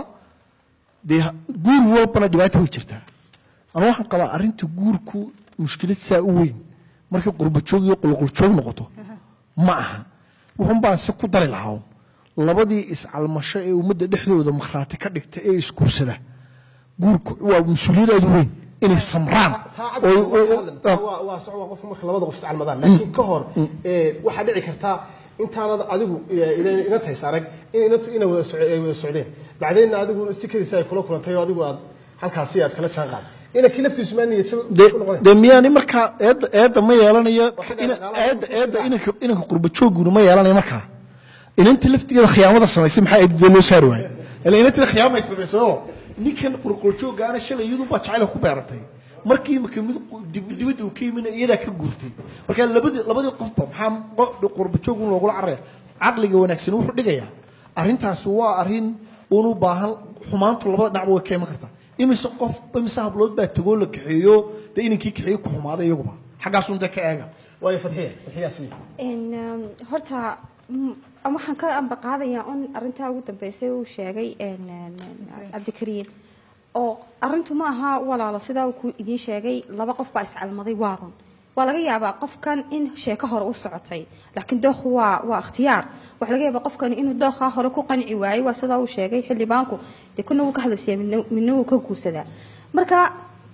dee guur walbana dhibaato way jirtaa ama waxaan qabaa arrinta guurku mushkilad saa u weyn markay qurbajoog iyo qulquljoog noqoto ma aha wuxun baan se ku dari lahaa labadii iscalmasho ee ummadda dhexdooda makhraati ka dhigta ee isguursada guurku waa mas-uuliyad aad u weyn inay samraan taa oo- cabdi oo- oo- taa waa waa soco waa qofka marka labada qof iscalmadaan laakiin ka hor ee, waxaa dhici kartaa intaanad adigu ee, ina- ina tays arag in inantu ina wada soc- ay wada socdeen bacdeenna adigu si kadiisa ay kula kulantay oo adigu aad halkaasi aad kala jaan qaad inankii laftiisu maa niyad dee dee miyaani markaa eedda eedda ma yeelanayo ina- eedda eedda inanka inanka qurbajooguna ma yeelanayo markaa inanta laftigeeda khiyaamada samaysay maxaa eedda loo saari waaya ila inanteeda khiyaamay samayso oo ninkan qurqurjoogaana shalay iyadu baa jacayl ku beeratay markii marka mid dib- dibadda uu ka yimina iyadaa ka guurtay marka labadii labadii qofba maxaa qo- qurbajoog un loogula cararaya caqliga wanaagsan wuxuu dhigayaa arrintaasi waa arrin uun u baahan xumaantu labada dhinacba way ka iman kartaa imise qof imise hablood baa tagoo la kaxeeyo dee inankii kaxeeyo ku xumaaday iyaguba xaggaasun dee ka eega waayo fadxiya fadxiyaasi In, um, horta mm, waxaan ka amba qaadayaa un arintaa ugu dambeysay uu sheegay een, een, een, cabdikariin oo arintu ma aha walaalo sidaa uu ku idiin sheegay laba qof baa iscalmaday waa run waa laga yaabaa qofkan in sheeko hore u socotay laakiin dookhu waa waa ikhtiyaar waxaa laga yaabaa qofkan inuu dookhaa hore ku qanci waayey waa sidaa uu sheegay xildhibaanku dee kuna wuu ka hadlaysiyaa midna midna wuu ka guursadaa marka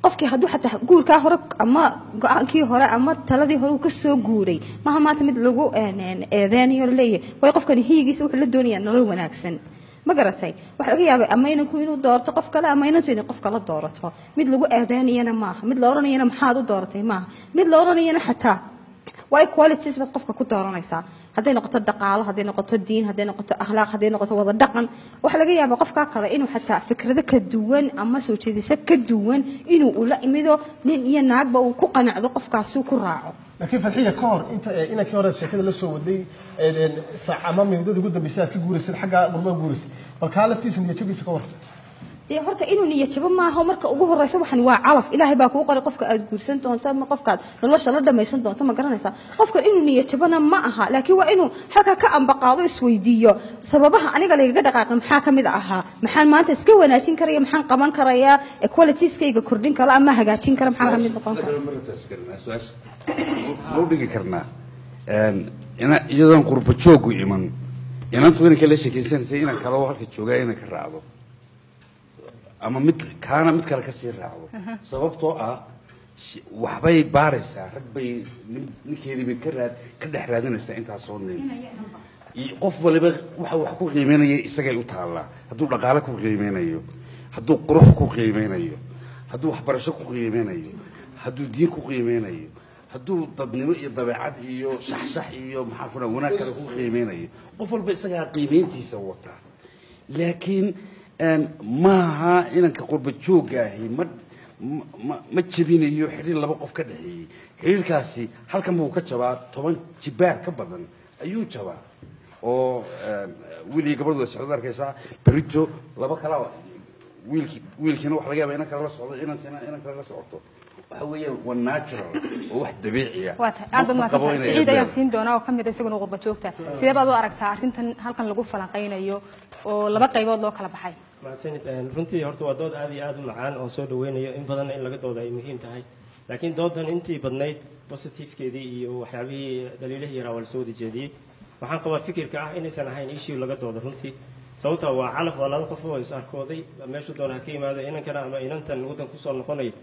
qofkii hadduu xataa guurkaa hore ama go-aankii hore ama taladii hore uu ka soo guuray maaha maanta mid lagu een, een, eedeynayo oo leeyahay way qofkani hiyigiisa wuxuu la doonayaa nolol wanaagsan ma garatay waxaa laga yaabay ama inanku inuu doorto qof kale ama inantu inay qof kale doorato mid lagu eedeynayana maaha mid la oranayana maxaad u dooratay maaha mid la oranayana xataa waa qualities baad qofka ku dooranaysaa hadday noqoto dhaqaalo hadday noqoto diin hadday noqoto akhlaaq hadday noqoto wada dhaqan waxaa laga yaabaa qofkaa kale inuu xataa fikrado ka duwan ama soo jeedasho ka duwan inuu ula imido nin iyo naagba uu ku qanacdo qofkaasi ku raaco laakiin fadxiya ka hor inta ee inankii hore sheekada la soo waday ee, een, saac ama minudada ugu dambeysay aad ka guuraysad xagga gurmaha guuraysay bal kaa laftiisa niyadjabiisa ka war dee horta inuu niyad jabo maaha marka ugu horeysa waxan waa calaf ilaahay baa kuu qoray qofka aad guursan doonto ama qofka aad nolosha la dhamaysan doonto ma garanaysaa qofkan inuu niyad jabona ma aha laakiin waa inuu halkaa ka ambaqaado isweydiiyo sababaha aniga lagaga dhaqaaqin maxaa ka mid ahaa maxaan maanta iska wanaajin karaya maxaan qaban karayaa qualitieskayga kordhin kara ama hagaajin kara maxaa ka mid noqon kara mau dhigi karnaa Een, ina- iyadoon qurba joogu iman inantu inanka la sheekaysanaysa inan kaloo halka joogaa inay ka raacdo ama mid kaana mid kale kasii raacdo sababtoo ah shi- waxbay baaraysaa rag bay nin- ninkeedii bay ka raad ka dhex raadinaysaa intaasoo nin iyo qof waliba waxa wax ku qiimeynaya isagay u taallaa hadduu dhaqaale ku qiimeynayo hadduu qurux ku qiimeynayo hadduu waxbarasho ku qiimeynayo hadduu diin ku qiimeynayo hadduu dadnimo iyo dabeecad iyo shaxshax iyo maxaa ku dhaha wanaag kale ku qiimeynayo qof walba isagaa qiimeyntiisa wataa laakiin een, maaha inanka qurba joogaahi ma ma- ma ma jebinayo xidhiir laba qof ka dhexeeyey xidhiirkaasi halkan buu ka jabaa toban jibaar ka badan ayuu jabaa oo een, wiil iyo gabadhu way socdad arkaysaa berito laba kala wiilki wiilkiina waxa laga yaaba inan kale la socdo inantiina inan kale la socoto waxa weeyaan waa natural oo wax dabiiciya waa tahay aad baad Ma qabo mahadsantahay inay siciid ayaan eedaan. siin doonaa oo ka mid ah isaguna qurba joogta sidee baad u aragtaa arrintan halkan lagu falanqaynayo oo laba qaybood loo kala baxay mahadsanid Een, runtii horta waa dood aad iyo aad u macaan oo soo dhaweynayo in badanna in laga dooda ay muhiim tahay laakiin doodan intii badnayd positifekeedii iyo waxyaabihii dhaliilihii yaraa waa lasoo wada jeediyey waxaan qabaa fikirka ah inaysan ahayn issue laga doodo runtii sababta waa calaf waa laba qof oo is arkooday meeshu doona ha ka yimaado inankana ama inantan waddan kusoo noqonaya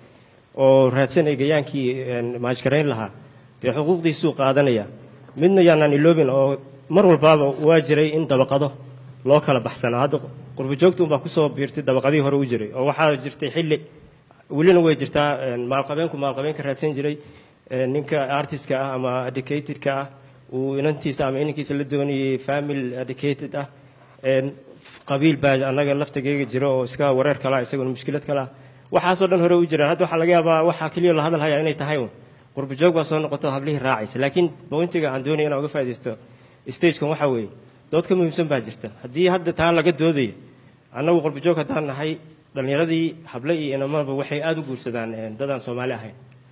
oo raadsanaya gayaankii een, maajgarayn lahaa dee xuquuqdiisuu qaadanaya midna yaanaan iloobin oo mar walbaaba waa jiray in dabaqado loo kala baxsanaa hadda qurbo joogta unbaa kusoo biirtay dabaqadii hore u jiray oo waxaa jirtay xilli welina way jirtaa een, maalqabeenku maalqabeenka raadsan jiray een, ninka artistka ah ama educatedka ah uu inantiisa ama inankiisa la doonayay family educated ah een, qabiil baa annaga laftigeyga jira oo iska wareer kala isaguna mushkilad kala ah waxaasoo dhan hore u jiraan hadda waxaa laga yaabaa waxaa keliya la hadal hayaa inay tahay un qurbo joog baa soo noqoto hablihii raacaysa laakiin bointiga aan doonaya inaan uga faaidaysto stagekan waxaa weeye dood ka muhiimsan baa jirta haddii hadda taa laga doodayo annagu qurbo joog haddaan nahay dhallinyaradii hable iyo inamaba waxay aada u guursadaan een, dadaan soomaali ahayn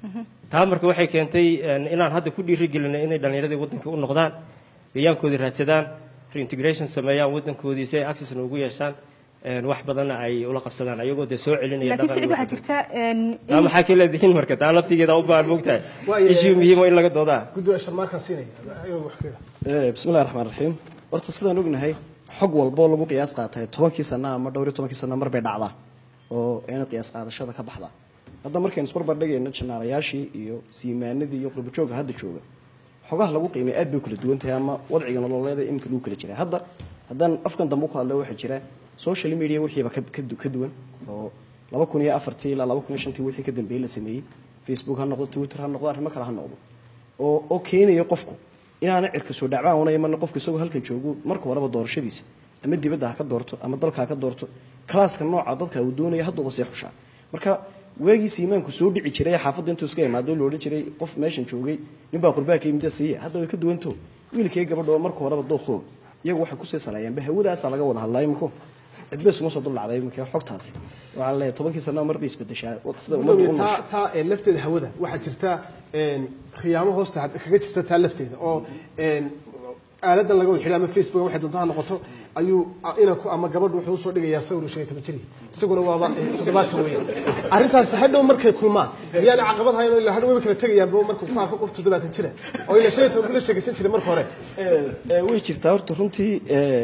taa marka waxay keentay een, inaan hadda ku dhiirigelinay inay dhallinyaradii waddanka u noqdaan gayaankoodii raadsadaan reintegration sameeyaan waddankoodii si ay accessna ugu yeeshaan een, wax badanna ay ula qabsadaan ayagoo dee soo celinaya laakiin dhaqan siciid iyo waxaa jirta een, taa in- maxaa ka leedihiin marka taa laftigeeda u baahan mogtahay Waayo, issue muhiim oo in laga doodaa guddiga sharmaarkaan siinaya ayuu wax ka Eh, bismillahi raxmaan raxiim horta sidaan ognahay xog walboo lagu qiyaas qaatay tobankii sana ama dhowr iyo tobankii sana mar bay dhacdaa oo ayna qiyaas qaadashada ka baxda hadda markaynu isbarbar dhigayno janaalayaashii iyo siimaanadii iyo qurbajooga hadda jooga xogaha lagu qiimay aad bay u kala duwan tahay ama wadciga nololeeda iminka lagu kala jiraa hadda haddaan afkan dambe ku hadla waxaa jira social media wixiiba ka, ka, du- ka duwan oo laba kun iyo afartii ilaa laba kun iyo shantii wixii ka dambeeyey la sameeyey facebook ha noqdo twitter ha noqdo arrimo kale ha noqdo oo oo keenaya qofku inaana cirka soo dhacbaan una iman qofku isagoo halkan joogo marka horeba doorashadiisa ama dibadda ha ka doorto ama dalka ha ka doorto kalaaska nooca dadka uu doonaya hadduuba sii xushaa marka waagiisi imaanku soo dhici jiray ee xaafadda intuu iska imaado la odhan jiray qof meeshan joogay ninbaa qurbaa ka yimid siiya hadda way ka duwanto wiilkii gabadha oo marka horeba dooqooga iyagu waxay kusii saleeyaanba hawadaasa laga wada hadlaa imiko cidba iskuma soo duldhacday imika xogtaasi waxaa leeyahay tobankii sana mar bay isbedeshaa sida ummaddu u taa noosha taa ee lafteeda hawada waxaa jirta een, khiyaamo hoosta had- kaga jirta taa lafteeda oo een, aaladan laga wada xidhay ama facebook waxay doonta ha noqoto ayuu a- inanku ama gabadhu wuxuu usoo dhigayaa sawir uu shan iyo toban jiri isaguna waaba eh, toddobaatan weeye arrintaasi hadhow markay kulmaan miyaana caqabad hayn oo ilaa hadhow wayba kala tegayaanba markuu ku arko qof toddobaatan jira oo ilaa shan iyo toban buu la sheegaysan jiray marka hore Ee, way jirtaa horta runtii ee,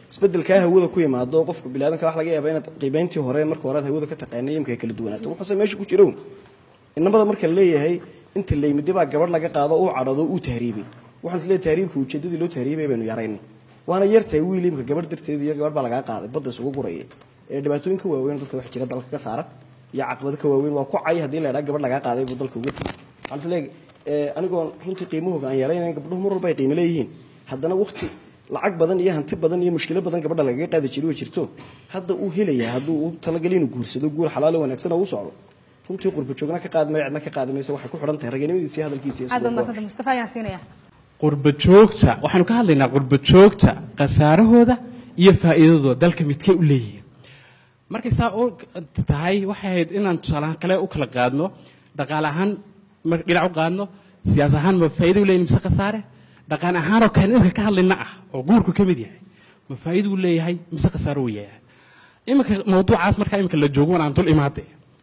isbedelkaa hawada ku yimaado qofka bilaadanka wax laga yaaba inaad qiibayntii hore marka hore aad hawada ka taqaanay imka ay kala duwanaato wuxuuse meesha ku jiro inamada marka la leeyahay inta layimidi baa gabadh laga qaado uu cadhado uu tahriibay waxaan isleeyahay tahriibka ujeedadii loo tahriibay baynu yaraynay waana yartahay wiil imka gabadh darteed iyo gabadh baa lagaa qaaday badda isugu guraya ee dhibaatooyinka waaweyn dadka wax jira dalka ka saara iyo caqabado ka waaweyn waa ku cay haddii la idhaa gabadh lagaa qaaday buu dalka uga tegay waxaan isleeyahay anigoon runtii qiimahooga aan yaraynayn gabdhuhu mar walba ay qiimo leeyihiin haddana waqti lacag badan iyo hanti badan iyo mushkilo badan gabadha lagaga qaadi jiray way jirto hadda uu helayaa hadduu u talagali inuu guursado guur xalaalo wanaagsan oo u socdo runtii qurba joogna ka qaadmaya cidna ka qaadi maysa waxay ku xidhan tahay raganimadiisa iyo hadalkiisa iyo aad sidoo baa mahadsanta mustafa ayaan siinaya qurba joogta waxaanu ka hadlaynaa qurba joogta khasaarahooda iyo faa'iidadooda dalka midkay u leeyihiin markay saa u tahay waxay ahayd inaan tusaalahaan kale u kala qaadno dhaqaale ahaan mar dhinac u qaadno siyaas ahaan ma faa'iido u leeyihin mise khasaare dhaqan ahaanoo kale imika ka hadlayna ah oo guurku ka mid yahay ma faa'iido uu leeyahay mise khasaaro uu yahay iminka mawduucaas markaa iminka la joogo waan aan dul imaade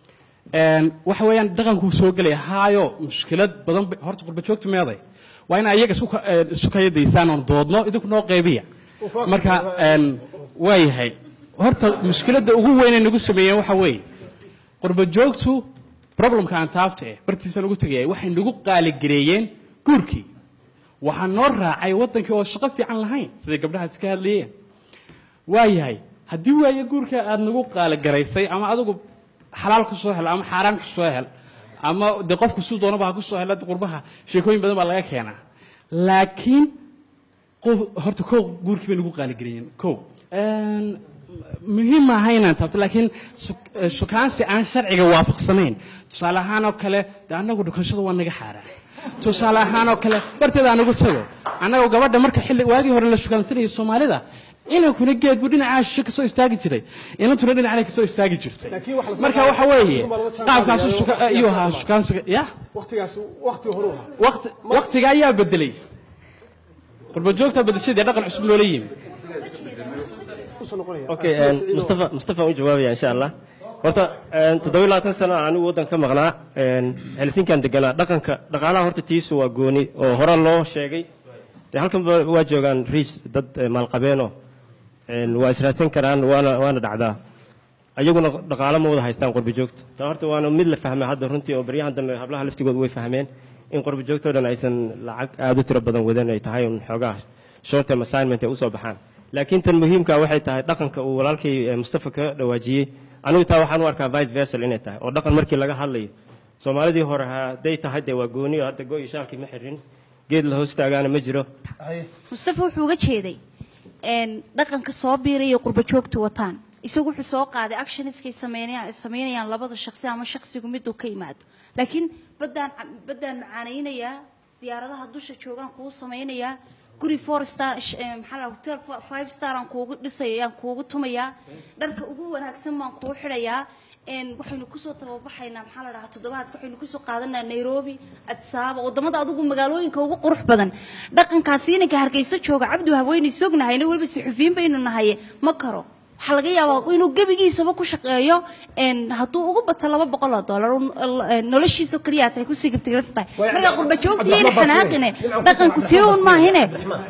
waxa weeyaan dhaqankuu soo gelaya haayo mushkilad badan bay- horta qurba joogta meeday waa in ayaga isu ka- eh, isu kayadaysaan oon doodno idinku noo qeybiya marka een, waa yahay horta mushkiladda ugu weyn ee nagu sameeyeen waxa weeye qurba joogtu problemka aan taabta eh bartiisa lagu tegaya waxay nagu qaaligareeyeen guurkii waxaa noo raacay waddankii oo shaqo fiican lahayn siday gabdhahaas ka hadlayeen waayahay haddii waaye guurka aad nagu qaaligaraysay ama adigu xalaal ku soo hel ama xaaraan ku soo hel ama dee qofku suu doonaba ha ku soo hel hadda qurbaha sheekooyin badan baa laga keenaa laakiin qof horta kow guurkii bay nagu qaaligareeyeen kow Een, muhiim maaha inaan taabto laakiin su- eh, sukaansi aan sharciga waafaqsanayn tusaale ahaan oo kale de annagu dhukashada waa naga xaaraan tusaale ahaan oo kale barteeda anagu tago annagoo gabadha marka xilli waagii hore la shukaansanayay soomaalida inankuna geed buu dhinacaa shishe kasoo istaagi jiray inantuna dhinacana kasoo istaagi jirtay marka waxa weeye qaabkaasu shuka- ayuu ahaa shukaansiga ya waqtigaas waqti hore u ahaa waqti waqtiga ayaa bedelay qurba joogtaa bedeshadii dhaqan cusub loola yimi usoo noqonaya okay Sida een, Saciid oo- mustafa mustafa u jawaabaya insha allah horta een, toddoba iyo labaatan sano aan anigu waddan ka maqnaa een, helsinkan deganaa dhaqanka dhaqaalaha horta tiisu waa gooni oo hore loo sheegay dee halkan ba- waa joogaan riis dad eh, maalqabeeno een, waa israadsan karaan waana waana dhacdaa ayaguna dhaqaalo ma wada haystaan qurbi joogta taa horta waana mid la fahmay hadda runtii oo baryahan dambe hablaha laftigooda way fahmeen in qurbi joogta oo dhan aysan lacag aad u tiro badan wadan ay tahay un xoogaa short term assignment ay usoo baxaan laakiin tan muhiimka waxay tahay dhaqanka uu walaalkay eh, mustafa ka dhawaajiyey anigu taa waxaan u arkaa vice versa inay tahay oo dhaqan markii laga hadlayo soomaalidii hore hadday tahay dee waa gooni oo hadda go iyo shaalkii ma xirin geed la hoos taagaana ma jiro mustafa wuxuu uga jeeday een, dhaqanka soo biiraya qurba joogtu wataan isagu wuxuu soo qaaday actionskay sameynaya- sameynayaan labada shaqsi ama shaqsigu miduu ka yimaado laakiin baddaan baddaan macaanaynayaa diyaaradaha dusha joogaan kuu samaynayaa guri four star sh- eh, maxaa la hotel fi- five star aan kuugu dhisaya aan kuugu tumayaa dharka ugu wanaagsan baan kuu xidhayaa een, waxaynu kusoo tababaxaynaa maxaa la dhahaa toddobaadka waxaynu kusoo qaadanaa nairobi adsaaba wadamada adugu magaalooyinka ugu qurux badan dhaqankaasi inanka hargeyso jooga cabdi haweyne sognahayna weliba suxufiyiin baynu nahaye ma karo waxaa laga yaabaa inuu gebigiisaba ku shaqeeyo een, hadduu ugu bato laba boqol oo dollar uu, eh, noloshiisa keliya tahay kusii gabtiglas tahay marka qurba joogtiina xanaaqine dhaqanku tii un maahine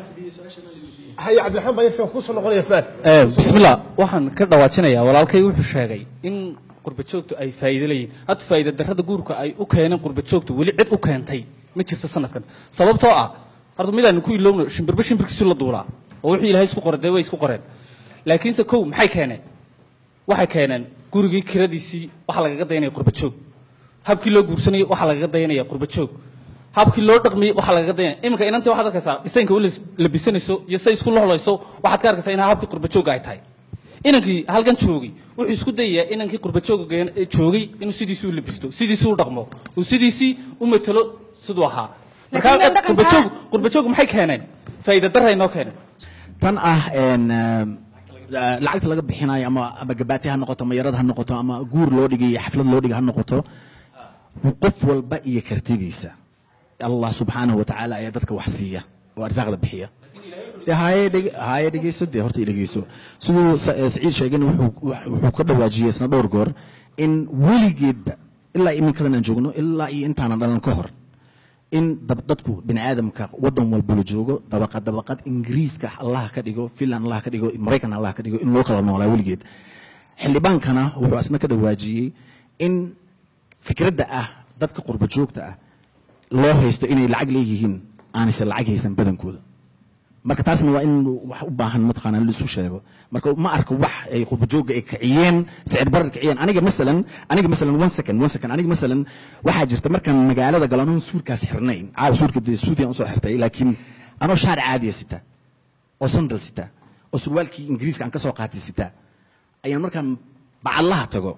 haya cabdiraxmaan baa isaga kusoo noqonaya faan bismillah waxaan ka dhawaajinayaa walaalkay wuxuu sheegay in qurba joogtu ay faa'iido leeyihiin hadda faa'iido darrada guurka ay u keeneen qurba joogtu weli cid u keentay ma jirto sanadkan sababtoo ah horta midaan ku ilowno shimbirba shimbirkiisu la duulaa oo wixii ilaahay isku qoray dee way isku qoreen laakiinse kow maxay keeneen waxay keeneen gurigii kiradiisii waxaa lagaga dayanaya qurba joog habkii loo guursanayay waxaa lagaga dayanaya qurba joog habkii loo dhaqmiyey waxaa lagaga dayanaya iminka inantii waxaad arkaysaa dhisaynka u labisanayso iyo say isku lohlayso waxaad ka arkaysaa inaa habkii qurba joogga ay tahay inankii halkan joogay wuxuu isku dayayaa inankii qurba joogga geen- ee joogay inuu sidiisii u labisto sidiisii u dhaqmo uu sidiisii u matalo siduu ahaa markaa Laakiin dhaqanka- qurba joog qurba joog maxay keeneen faa'iido darray noo keeneen tan ah een, eh, lacagta laga bixinayo ama ama gabaati ha noqoto ama yarad ha noqoto ama guur loo dhigay iyo xaflad loo dhigay ha noqoto qof walba iyo kartidiisa allah subxaanahu watacaala ayaa dadka wax siiya oo arsaaqda bixiya dee haye dhege- haye dhegeyso dee horta i dhegeyso siduu Sa- eh, saciid sheegana wuxuu wuxuu ka dhawaajiyey isna dhowr goor in weligeedba ilaa iminkadan aan joogno ilaa iyo intaanan dhalan ka hor in dab- dadku bini aadamka wadan walba la joogo dabaqad dabaqad ingiriiska allaha ka dhigo finland allaha ka dhigo maraykan allaha ka dhigo in loo kala noolaa weligeed xildhibaankana wuxuu asna ka dhawaajiyey in fikradda ah dadka qurba joogta ah loo haysto inay lacag leeyihiin aanayse lacag haysan badankooda marka taasna waa in wax u baahan mataqaanaa la isu sheego marka ma arko wax ay qurbajoogga ay kiciyeen sicir barar kiciyeen aniga masalan aniga masalan one second one second aniga masalan waxaa jirta markaan magaalada galo anoon suurkaas xirnayn caawa suurka dee suudiyan usoo xirtay laakiin anoo shaar caadiya sita oo sandal sita oo surwaalkii ingiriiska aan ka soo qaatay sita ayaan markaan bacadlaha tago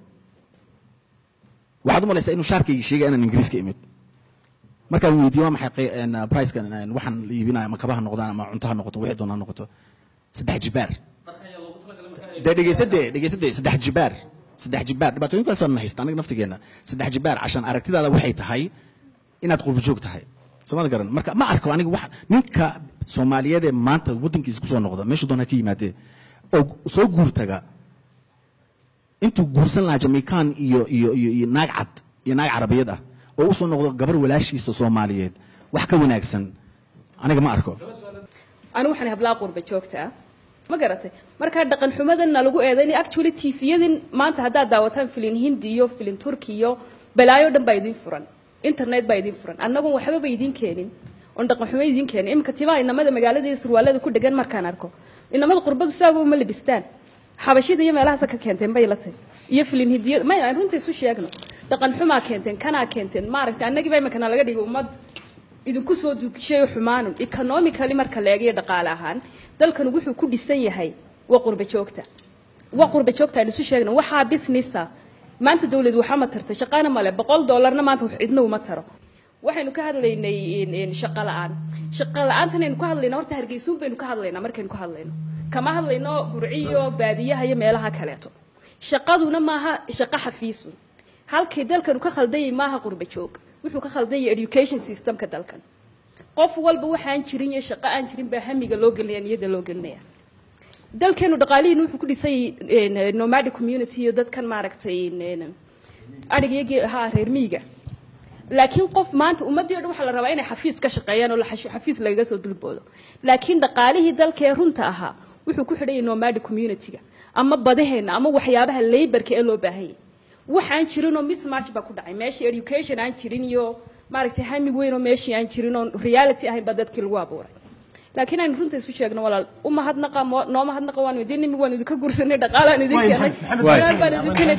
waxaad u malaysaa inuu shaarkayga sheegay inaan ingiriiska imid markaan weydiiyo waa maxay qey- een, pricekan een, waxaan la iibinaya ama kabaha noqdaan ama cuntaha noqoto wixii doonaa noqoto saddex jibaar dee dhegeysade dhegeysade saddex jibaar saddex jibaar dhibaatooyinkaasaan na haysta aniga naftigeena saddex jibaar cashan aragtidaada waxay tahay inaad qurba joog tahay soomada garan marka ma arko aniga wax ninka soomaaliyeed ee maanta waddankiisa kusoo noqda meeshu doonaa ka yimaadee oo soo guurtaga intuu guursan lahaa jamaican iyo iyo iyo iyo naag cad iyo naag carabiyad ah oo usoo noqdo gabar walaashiisa soomaaliyeed wax ka wanaagsan aniga ma arko anigu waxaan hablaa qurba joogta ah ma garatay markaa dhaqan xumadana lagu eedaynay actually tviyadin maanta haddaad daawataan filin hindi iyo filin turki iyo balaayo dhan baa idin furan internet baa idin furan annagun waxbaba idin keenin oon dhaqan xumo idin keenin iminka timaha inamada magaalada iyo surwaalada ku dhegan markaan arko inamada qurbadu sidaaba uma labistaan xabashida iyo meelahaasa ka keenteen bay la tahay iyo filin hidiya may aan runta isu sheegno dhaqan xumaa keenteen kanaa keenteen maaragtay annagiiba iminkana laga dhigay ummad idinku soo duugshay xumaanun economically marka la eegayo dhaqaale ahaan dalkan wuxuu ku dhisan yahay waa qurba joogta waa qurba joogta aan isu sheegno waxaa businessa maanta dawlad waxaa ma tarta shaqaana male boqol doolarna maanta wax cidna uma taro waxaynu ka hadlaynay in- in shaqo la'aan shaqo la'aantan aynu ka hadlayna horta hargeysuun baynu ka hadlaynaa markaynu ka hadlayno kama hadlayno burciyo baadiyaha iyo meelaha kaleeto shaqaduna maaha shaqo xafiisun halkii dalkanu ka khaldanyay maaha qurba joog wuxuu ka khaldan yahay education systemka dalkan qof walba waxaan jirin iyo shaqo aan jirin baa hamiga loo gelinaya niyada loo gelinaya dalkeenu dhaqaalihiin wuxuu ku dhisan yahay nomadic community iyo dadkan maaragtay adhigiyagii ha reer miyiga laakiin qof maanta ummaddii o dhan waxaa la rabaa inay xafiis ka shaqeeyaan oo la xash- xafiis lagaga soo dulboodo laakiin dhaqaalihii dalkee runta ahaa wuxuu ku xidhan yahay nomadic communityga ama badaheenna ama waxyaabaha laybarka ee loo baahan yahay waxaan jirinoo mismatch baa ku dhacay meeshii education aan jirin iyo maaragtay hami weyn oo meeshii aan jirin oo reality ahayn baa dadkii lagu abuuray laakiin aynu runta isu sheegno walaal u mahadnaqa mo- noo mahadnaqa waanu idin nimi waanu idinka guursanay dhaqaalaan idin keenay walaal baan idin keenay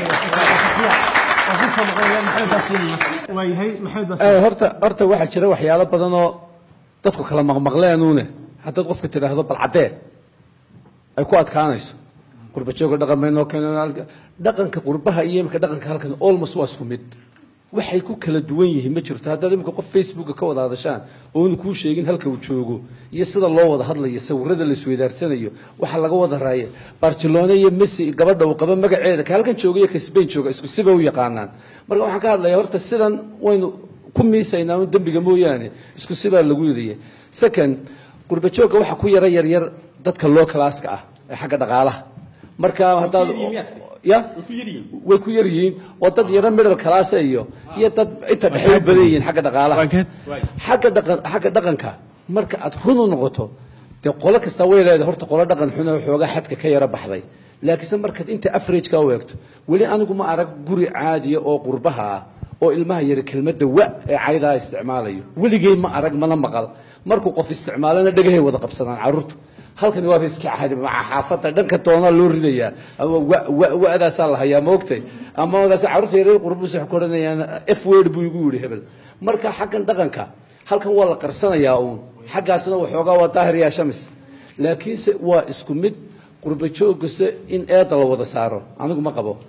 waayahay maxamed Eh, horta horta waxaa jira waxyaalo badan oo dadku kala maqmaqleenuune haddaad qofka tidhaahdo bal caddee ay ku adkaanayso qurba jooga dhaqan baynoo keeneen halka- dhaqanka qurbaha iyo imika dhaqanka halkan almost waa isku mid waxay ku kala duwan yihiin ma jirto haddaad imika qof facebooka ka wada hadashaan oonu kuu sheegin halka uu joogo iyo sida loo wada hadlayo sawirada la isweydaarsanayo waxa laga wada raaya barcelona iyo messi gabadha uu qaba magaceeda ka halkan jooga iyo ka spain jooga isku siba u yaqaanaan marka waxaan ka hadlayaa horta sidan waynu ku miisaynaa un dembiga mooyaane isku sibaa lagu yidaya second qurba joogga waxa ku yara yaryar dadka loo kalaaska ah ee xagga dhaqaalaha marka haddaad ya way ku yar yihiin oo dad yaro middle class iyo iyo dad inta dhexe u badan yihiin xagga dhaqaalaha xagga dhaqan xagga dhaqanka marka aad run u noqoto dee qolo kasta way leedahay horta qolo dhaqan xun oo xoogaa xadka ka yara baxday laakiinse markaad inta average-ka u eegto weli anigu ma arag guri caadiya oo qurbaha ah oo ilmaha yara kelmadda wa ee caydaa isticmaalayo weligay ma arag mana maqal markuu qof isticmaalana dhagahay wada qabsadaan carruurtu halkani waa iska caadi maca xaafadda dhanka doonaa loo ridayaa ama wa- wa- wa'daasaa la hayaa maogtay ama wadaas carruurta yaryar qurbuus waxay ku odhanayaan f word buu igu yidhi hebel marka xaggan dhaqanka halkan waa la qarsanayaa uun xaggaasna waxoogaa waa daahir yaa shamis laakiinse waa isku mid qurba joogase in eeda la wada saaro anigu ma qabo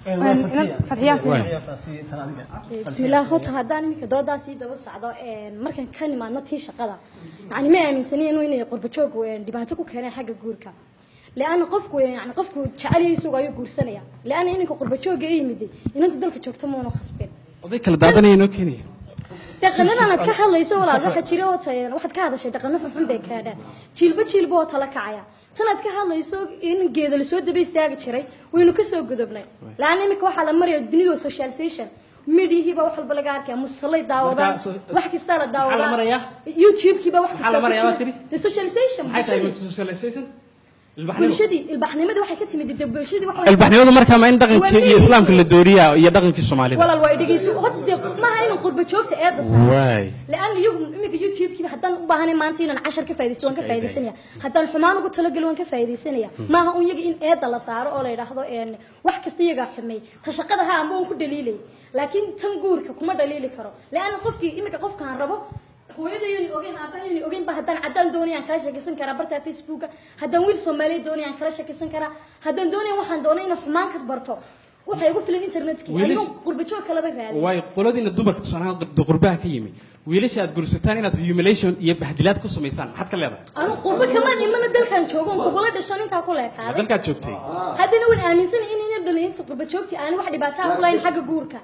bismillaah horta haddaan iminka doodaa sii daba socdo een, markaan ka nimaadno tii shaqada yani ma aaminsani inuu inay qurbajoogu een, dhibaato ku keeneen xagga guurka leanna qofku yani qofku jecel yahay isagu ayuu guursanaya leanna ininka qurbajooga i yimiday inanta dalka joogta mauna khasbin oday kala daadanaya inoo keenaya dhaqanadan aad ka hadlayso walaal waxa jira oo tahay waxaad ka hadashay dhaqano xunxun bay kaadhaan jiilba jiilba oo tala kacaya tan aad ka hadlayso in geeda lasoo daba istaagi jiray waynu ka soo gudubnay laana imika waxaa la maraya dunida socialization midhihiiba wax walba laga arkaya musallay daawadaan Marka, so- wax kastaa la maxaa la daawadaa marayaa? youtube-kiiba wax Maxaa la marayaa, kasta waa tiri? the socialization maxay tahay bulshadii socialization ilbaxnimo bulshadii ilbaxnimadii waxay ka timid dee bulshadii wax ilbaxnimadu markaa ma in dhaqankii iyo islaamka la dooriyaa iyo dhaqankii soomaalida walaal waa dhegeyso horta dee maaha inuu qurba joogta eedda saaro waay لأن يوم إمك يوتيوب كذا حتى بهاني ما أنتي أنا عشر كفاية وان كفاية سنة حتى الحمان قلت تلقى وان كفاية سنة ما هو يجي إن إيد الله صار أولا يلاحظوا إن واحد كستيجا حمي تشقدها أمون كل دليلي لكن تنقول كم دليلي كرو لأن قفك إمك قفك عن ربو hooyadayni ogeyn aabahayni ogeyn ba haddaan caddaan doonayaan kala sheekaysan karaa barta facebooka haddaan wiil soomaaliya doonayaan kala sheekaysan karaa haddaan doonaya waxaan doonay inaan xumaan ka barto waxay igu filan internetkii Wiilis- ayuu qurbajoog kalaba raadin waay qoladiina dumarka tusaalahaan qurbaha ka yimi wiilasha aad gursataan inaad humiliation iyo bahdilaad ku samaysaan maxaad ka leedahay anu qurba kamaan ilmana dalkan joogo on kugula dhashan intaa ku Ma leekaaday dalkaad joogtay haddana waan aaminsanay in ina dhalinta qurba joogti aan wax dhibaataa ku lahayn xagga guurka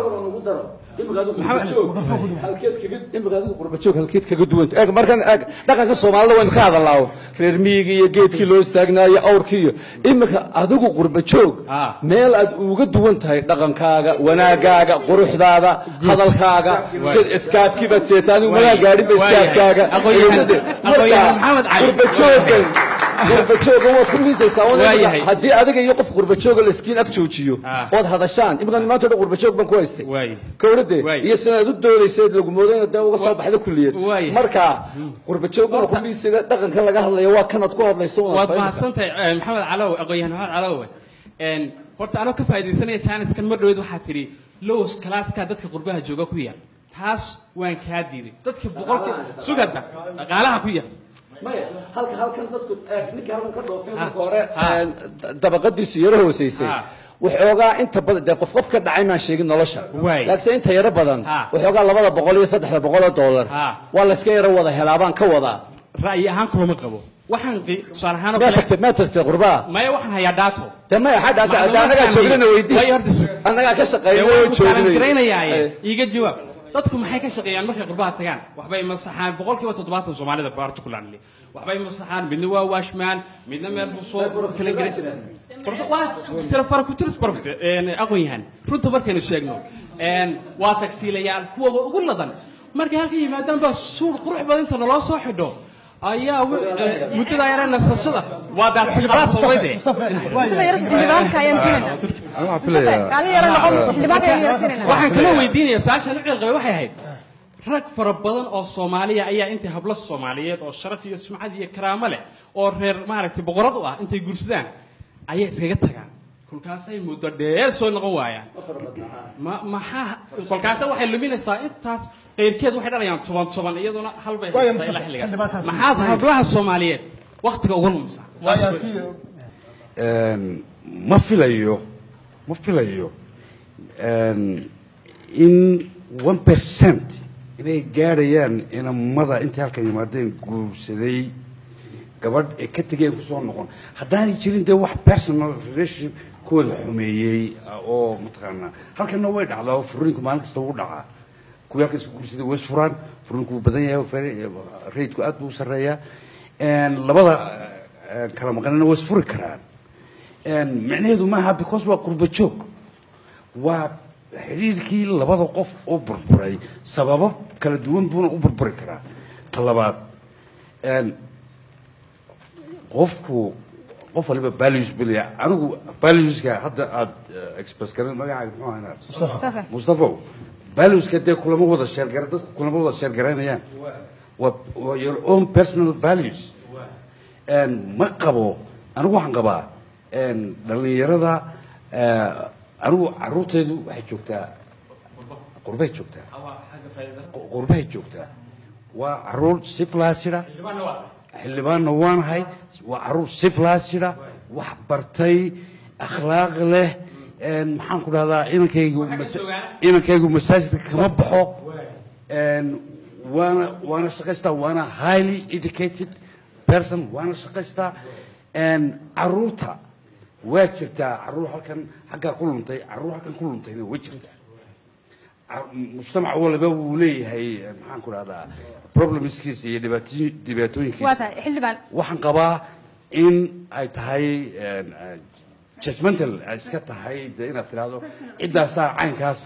imika adigu qurbajoog halkeed kaga duwanta eeg markan eeg dhaqanka soomaalida waynu ka hadalnaa reer miyiga iyo geedkii loo istaagnaayo awrkii iyo imika adigu qurbajoog meel aad uga duwan tahay dhaqankaaga wanaagaaga quruxdaada hadalkaaga sid iskaafkii baad seetaa adigu magaa gaadhinba iskaafkaaga Aqoonyahan- aqoonyahan Maxamed Cali. qurbajoogan qurbajoogan waad ku miisaysaa un Waa imika yahay. haddii adiga iyo qof qurbajooga la iskiin ag joojiyo ood hadashaan imika maanta o dhan qurbajoog baan ku haystay kowladde iyo sinaad u doodaysay lagu moodayna dee uga soo baxda kulliyad marka qurbajoogana ku miisayda dhaqanka laga hadlaya waa kanaad ku hadlayso un waad adba- mahadsantahay eh, maxamed calow aqoonyahan maxamed calow een horta anoo ka faa'iidaysanaya jaaniskan mar dhaweyd waxaa tidhi lows kalaaska dadka qurbaha jooga ku yar taas waan kaa diiday dadka boqolkii sugada dhaqaalaha ku yar maya halka halkan dadku eeg ninkii halkan ka dhoofay marka hore een, da- dabaqadiisu yaro hooseysay waxoogaa inta badan dee qof qof ka dhacay maan sheegin nolosha laakiinse inta yaro badan waxoogaa labada boqol iyo saddexda boqol oo dollar waa layska yaro wada helaa baan ka wadaa ra'yi ahaan kulama qabo waxaan qi- tusaale ahaan oo maa kale tagtay maa tagtay qurbaa maya waxaan hayaa daato dee maya xaa dhaata hadda annagaa joognana weydii annagaa ka shaqeynay oo joognay garaynayaa iiga jawaab dadku maxay ka shaqeeyaan markay qurbaha tagaan waxbay masaxaan boqolkiiba toddobaatan soomaalida particularly waxbay masaxaan midna waa washman midna meel buu soo kala gelin waa tira fara ku tiris barfse aqoon yahan runta markaynu sheegno een, waa tagsiilayaal kuwa ugu ladan markay halka yimaadaan baa suur qurux badan inta naloo soo xidho ayaa wi- eh, muddada yare nasashada waa daadxildhibaanka waxaan kala weydiinaya su-aashaan u ciilqabay waxay ahayd rag fara badan oo soomaaliya ayaa intay hablo soomaaliyeed oo sharaf iyo sumcad iyo karaamo leh oo reer maaragtay boqorad u ah intay guursadaan ayay iskaga tagaan kolkaasay muddo dheer soo noqon waayaan ma maxaa kolkaasa waxay luminaysaa intaas qeyrkeed waxay dhalayaan toban toban iyaduna halbay Waayo, haystaa ilaa xilligaas xildhibaankaasi. maxaad hablaha soomaaliyeed waktiga uga lumisaa Een, ma filayo ma filayo een, in one percent inay gaadhayaan inamada intay halkan yimaadeen guursaday gabadh ay ka tegeen kusoo noqon haddaanay jirin dee wax personal relationship kooda xumeeyey ah, oo mataqaanaa halkanna way dhacdaa oo furriinku maalin kasta wuu dhacaa kuwii halkan isku guursaday way isfuraan furriinku wuu badan yahay fere- rayidku aad buu u sarreeyaa Een, labada eh, kala maqanina way isfuri karaan Een, micnaheedu maaha because waa qurba joog waa xidhiirkii labada qof oo burburay sababo kala duwan buuna u burburi karaa ta labaad een, qofku qof waliba values buu leeyahay anigu valueska hadda aad eh, express garan magacaaga muxuu ahaa Mustafa. mustafa valueska dee kulama wada sheergara dadku kulama wada sheergaraynayaan waa waa your own personal values Een, ma qabo anigu waxaan qabaa een, dhallinyarada eh, anigu caruurteedu waxay joogtaa qurbay joogtaa qurbahay joogtaa waa caruur siflaasida xildhibaanna waanahay waa caruur siflaasida wax bartay akhlaaq leh een, maxaan ku dhahdaa inankaygu masa- inankaygu masaajidka kama baxo een, waana waana shaqaystaa waana highly educated person waana shaqaystaa een, caruurta waa jirtaa caruur halkan xaggaa ku luntay caruur halkan ku luntayna way jirtaa Ca- mujtamac waliba wuu leeyahay eh, maxaan ku dhahdaa problemskiisa iyo dhibaatooyin- waa dhibaatooyinkiisa tahay xildhibaan waxaan qabaa in ay tahay een, eh, judgmental ay iska tahay dee inaad tidhaahdo ciddaasaa caynkaasa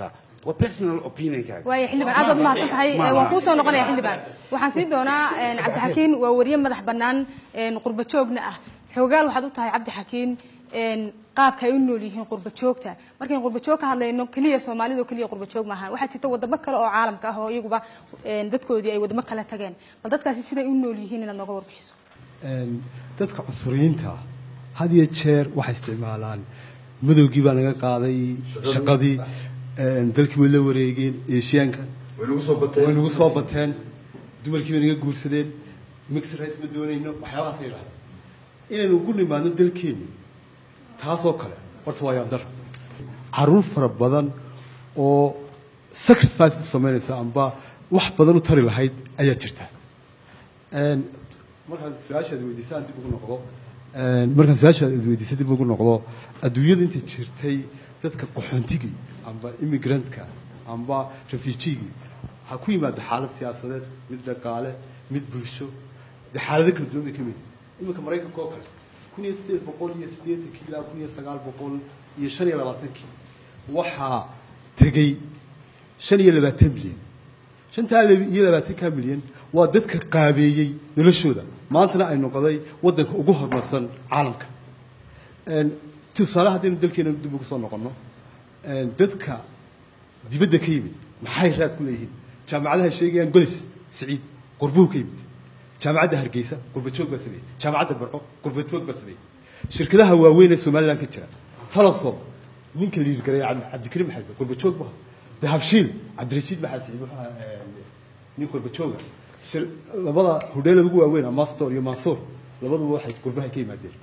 waa personal opinionkaaga waayo xildhibaan aad baad mahadsan tahay Maaha. waan kuu soo noqonaya xildhibaan waxaan siin doonaa een, cabdixakiin waa wariye madax bannaan een, qurba joogna ah xoogaal waxaad u tahay cabdixakiin een, qaabka ay u nool yihiin qurba joogta markayn qurba joog ka hadlayno keliya soomaalida oo keliya qurba joog maaha waxaa jirta wadamo kale oo caalamka ah oo iyaguba een, dadkoodii ay wadamo kale tageen bal dadkaasi siday u nool yihiin inaad nooga warbixiso Een, dadka cusuriyiinta ah, had iyo jeer waxay isticmaalaan madowgii baa naga qaaday shaqadii een, dalkii way la wareegeen eeshiyaanka Way nagu soo bateen. way nagu soo bateen dumarkii bay naga guursadeen mixed rights ma doonayno waxyaabahaasay dhahay inaynu ugu nimaadno dalkeenni taasoo kale horta waa yaandar caruur fara badan oo sacrifice u samaynaysa amba wax badan u tari lahayd ayaa jirta Een, markaan su-aashaad weydiisaan dib ugu noqdo een, markaan su-aashaad weydiisa dib ugu noqdo adduunyada intay jirtay dadka qaxoontigii amba immigrantka amba refugeegii waxaa ku yimaada xaalad siyaasadeed mid dhaqaale mid bulsho dee xaalado kala duwan bay ka mid yihiin. iminka maraykanka oo kale kun iyo sideed boqol iyo siddeetankii ilaa kun iyo sagaal boqol iyo shan iyo labaatankii waxaa tegey shan iyo labaatan milyan shantaa iyo labaatanka milyan waa dadka qaabeeyey noloshooda maantana ay noqday wadanka ugu horumarsan caalamka Een, tusaale haddaynu dalkeena dib ugu soo noqonno een, dadka dibadda ka yimid maxay raad ku leeyihiin jaamacadaha sheegayaan golis siciid qurbuhu ka yimid jaamacadda hargeysa qurbajoog baa sameeyey jaamacadda barco qurbajoog baa sameeyey shirkadaha waaweyn ee somaliland ka jira talasom ninka liirgareeya cabdi- cabdikariim maxamed qurbajoog baa dahabshiil cabdirashiid maxamed siciid wuxuu ahaa, een, nin qurbajooga shir- labada hodheelada ugu waaweyn amastor iyo mansuur labaduba waxay qurbaha ka yimaadeen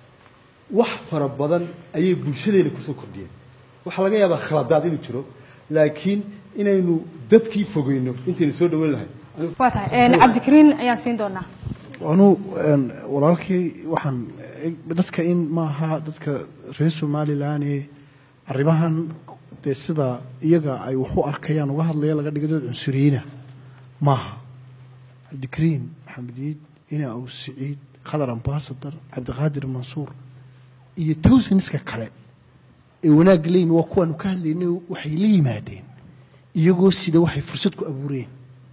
wax fara badan ayay bulshadeena kusoo kordhiyeen waxaa laga yaabaa khaladaad inuu jiro laakiin inaynu dadkii fogeyno intaynu soo dhaweyn lahayn waa tahay een, cabdikariin ayaan siin doonaa anu een, walaalkay waxaan eg- dadka in maaha dadka reer somalilan ee arrimahan dee sida iyaga ay wax u arkayaan uga hadlaya laga dhigo dad cunsuriyiina maaha cabdikariin maxamed iid ina aw siciid khadar ambasadar cabdiqaadir mansuur iyo towsaniska kale ee wanaagga leeyimi waa kuwaanu ka hadlaynay waxay la yimaadeen iyagoo sida waxay fursad ku abuureen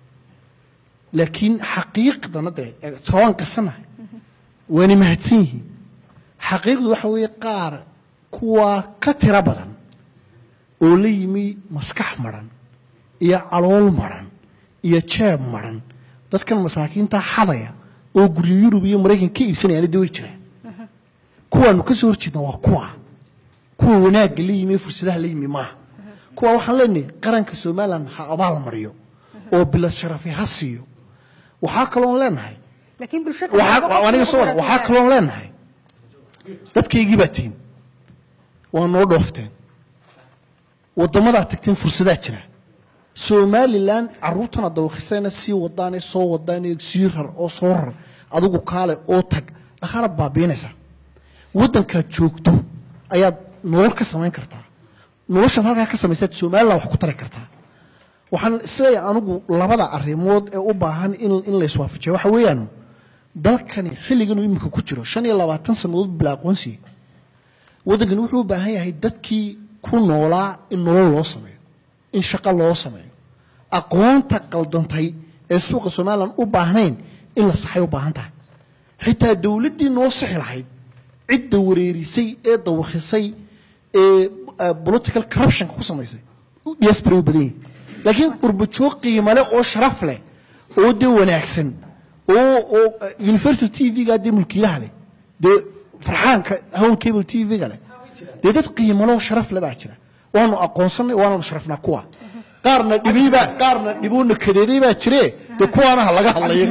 laakiin xaqiiqdana dee tobaan qasanahay waana mahadsan yihiin xaqiiqdu waxa weeye qaar kuwaa ka tiro badan oo la yimi maskax maran iyo calool maran iyo jeeb maran dadkan masaakiinta xadaya oo guryo yurub iyo maraykan ka iibsanayaan de way jiraan kuwaanu ka soo horjeedna waa kuwa kuwa wanaagga la yimi ee fursadaha la yimi maaha kuwa waxaan leenahay qaranka somalilan ha abaal mariyo oo bilad sharafi ha siiyo waxaa kaloon leenahay laakiin bulsho waxaa- waa- aniga soo wada waxaa kaloon leenahay dadkaygii baa tihin waa noo dhoofteen waddamadaa tagteen fursadaa jira somalilan caruurtana dawakhisayna sii wadaane soo wadaane sii rar oo soo rar adigu kaale oo tag dhaqaalaad baabiinaysaa waddankaad joogto ayaad nolol ka samayn kartaa noloshaad halkaa ka samaysaad somalilan wax ku tari kartaa waxaan isleeyahay anigu labada arrimood ee u baahan in, in la iswaafajiyo waxa weeyaan dalkani xilliganuu iminka ku jiro shan iyo labaatan sannadood bila aqoonsiga waddankani wuxuu u baahan yahay dadkii ku noolaa in nolol loo sameeyo in shaqo loo sameeyo aqoonta qaldantay ee suuqa somalilan u baahnayn in la saxay u baahan tahay xitaa dowladdii noo sixi lahayd cidda wareerisay ee dawakhisay ee eh, political corruptionka ku samaysay diaspora u badan yihin laakiin qurbajoog qiimo leh oo sharaf leh oo dee wanaagsan oo oo eh, universal t v-ga dee mulkiilaha leh dee farxaanka hawn cable t v-ga leh dee dad qiimo leh oo sharaf leh baa jira waanu aqoonsanay waananu sharafnaa kuwa qaarna dhibiibaa qaarna dhibuuna kadeeday baa jire dee kuwaanaha laga hadlaya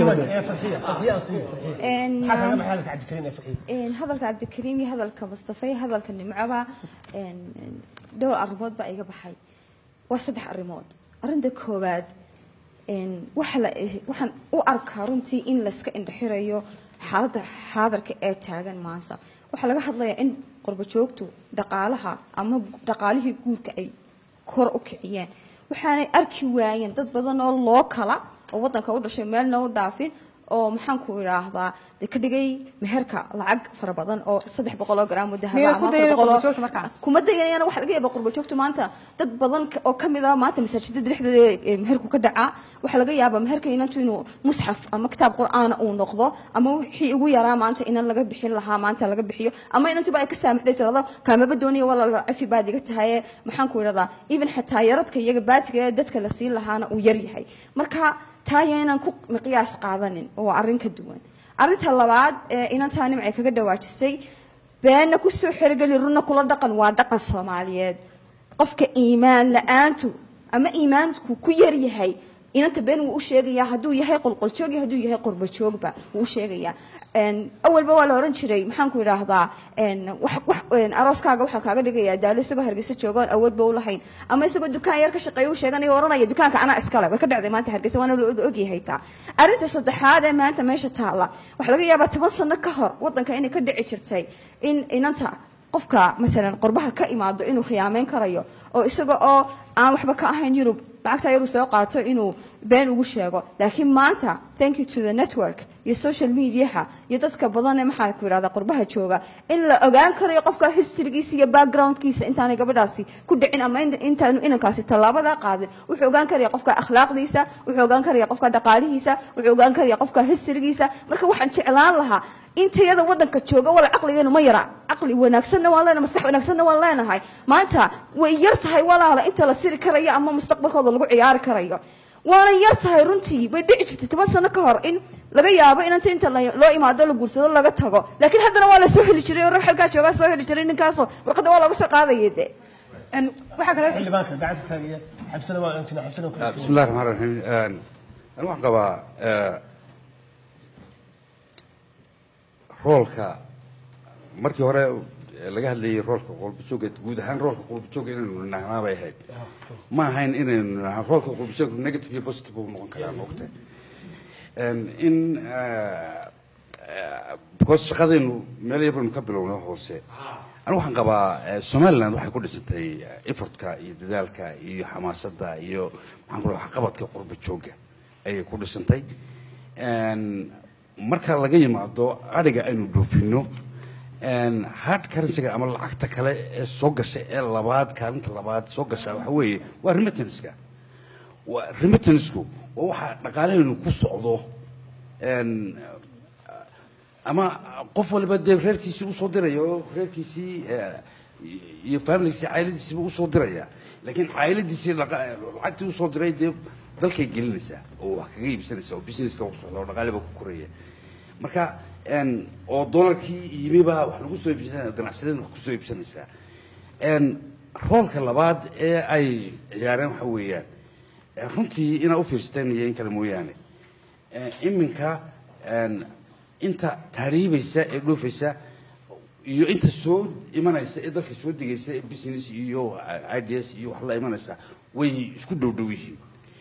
Een, hadalka cabdikariin ee farxiyo een, hadalka cabdikariim iyo hadalka mustafa iyo hadalka nimcoba een, een, dhowr arrimood baa iga baxay waa saddex arrimood arrinta koowaad een, waxa la waxaan u arkaa runtii in layska indhaxirayo xaaladda xaadarka ee taagan maanta waxaa laga hadlayaa in qurbajoogtu dhaqaalaha ama dhaqaalihii guurka ay kor u kiciyeen waxaanay arki waayeen dad badan oo loo kala oo wadanka u dhashay meelna u dhaafin oo maxaan ku idhaahdaa dee ka dhigay meherka lacag fara badan oo saddex boqol oo gram oo dahaba Miyayna ku ama dayanayaan afar boqol oo- qurbo-joogta markaa? kuma dayanayaan waxa laga yaabaa qurbo joogta maanta dad badan ka- oo kamid ah maanta masaajidada dhexdooda ee meherku ka dhacaa waxaa laga yaabaa meherka inantu inuu musxaf ama kitaab qur'aana uu noqdo ama wixii ugu yaraa maanta inan laga bixin lahaa maanta laga bixiyo ama inantuba ay ka saamaxday tirado kaamaba dooniya walaal cafi baad iga tahaye maxaan ku idhahdaa even xataa yaradka iyaga baatiga ee dadka la siin lahaana uu yar yahay marka taaya inaan ku miqyaas qaadanin oo waa arrin ka duwan arrinta labaad ee inantaa nimcay kaga dhawaajisay beenna kusoo xergeli runna kula dhaqan waa dhaqan soomaaliyeed qofka iimaan la-aantu ama iimaanku ku yar yahay inanta been wuu u sheegayaa hadduu yahay qolqoljoog iyo hadduu yahay qurbajoogba wuu u sheegayaa Een, awalba waa la oran jiray maxaan ku idhaahdaa een, wax wax een, arooskaaga waxaan kaaga dhigayaa daalo isagoo hargeysa jooga oon awoodba u lahayn ama isagoo dukaan yar ka shaqeeya u sheeganaya oranaya dukaanka anaa iskale way ka dhacday maanta hargeysa waana la og- ogyahay taa arrinta saddexaad ee maanta meesha taalla waxaa laga yaabaa toban sano ka hor wadanka inay ka dhici jirtay in inanta qofka masalan qurbaha ka imaado inuu khiyaameyn karayo oo isaga oo aan waxba ka ahayn yurub lacagta yaruu soo qaato inuu been ugu sheego laakiin maanta thank you to the network iyo social mediaha iyo dadka badan ee maxaa ku yidhahda qurbaha jooga in la ogaan karayo qofka historygiisa iyo backgroundkiisa intaanay gabadhaasi ku dhicin ama in- intaanu inankaasi tallaabada qaadin wuxuu ogaan karaya qofka akhlaaqdiisa wuxuu ogaan karaya qofka dhaqaalihiisa wuxuu ogaan karaya qofka historygiisa marka waxaan jeclaan lahaa intayada wadanka jooga wala caqligeenu ma yara caqli wanaagsanna waan leenahay maskax wanaagsanna waan leenahay maanta way yar tahay walaala inta la siri karayo ama mustaqbalkooda lagu ciyaari karayo waana yar tahay runtii way dhici jirtay toban sano ka hor in laga yaabo inanta inta la- loo imaado la guursado laga tago laakiin haddana waa la soo heli jiray oo ruux halkaa joogaa soo heli jiray ninkaasoo warqadda waa looga soo qaadaya de waxaa kale xildhibaanka gacanta taagaya xabsana waa intina xabsana ku بسم الله الرحمن الرحيم أنا waxaan qabaa eh, roolka markii hore eh, laga hadlayay roolka qolbajooga guud ahaan roolka qolbajooga inaynu nahnaa bay ahayd ma ahayn inaynu nahnaa roolka qolbajooga negative iyo positive buu noqon karaa moogta in eh, eh, because shaqadaynu meel yar baynu ka bilowno hoose anigu waxaan qabaa eh, somaliland waxay ku dhisantay eh, effortka iyo dadaalka iyo xamaasadda iyo maxaan ku dhaha waxqabadka qurba jooga ayay ku dhisantay En, marka laga yimaado adhiga aynu dhoofino en, hard currencyga ama lacagta kale ee soo gasha ee labaad kaalinta labaad soo gasha waxa weeye waa remittanceska waa remittanceku waa waxa dhaqaalahaynu ku socdo En, ama qof waliba dee reerkiisii usoo diraya oo reerkiisii eh, iyo familigiisii cayladiisiiba usoo diraya laakiin cayladiisii laqa- lacagtii usoo diray dee dalkay gelinaysaa oo wax kaga iibsanaysa oo businesska ku socda oo dhaqaaliba ku koraya marka en, oo dolarkii yimiba wax lagu soo iibsanaya ganacsadeen wax kusoo iibsanaysaa En, roolka labaad ee ay ciyaareen waxa weeyaan eh, runtii inaa u fiirsateen iyo in kale mooyaane Eh, iminka en, inta tahriibaysa ee dhoofaysa iyo inta soo imanaysa ee dalka soo degaysa ee business iyo ideas iyo wax la imanaysa way isku dhow dhow yihiin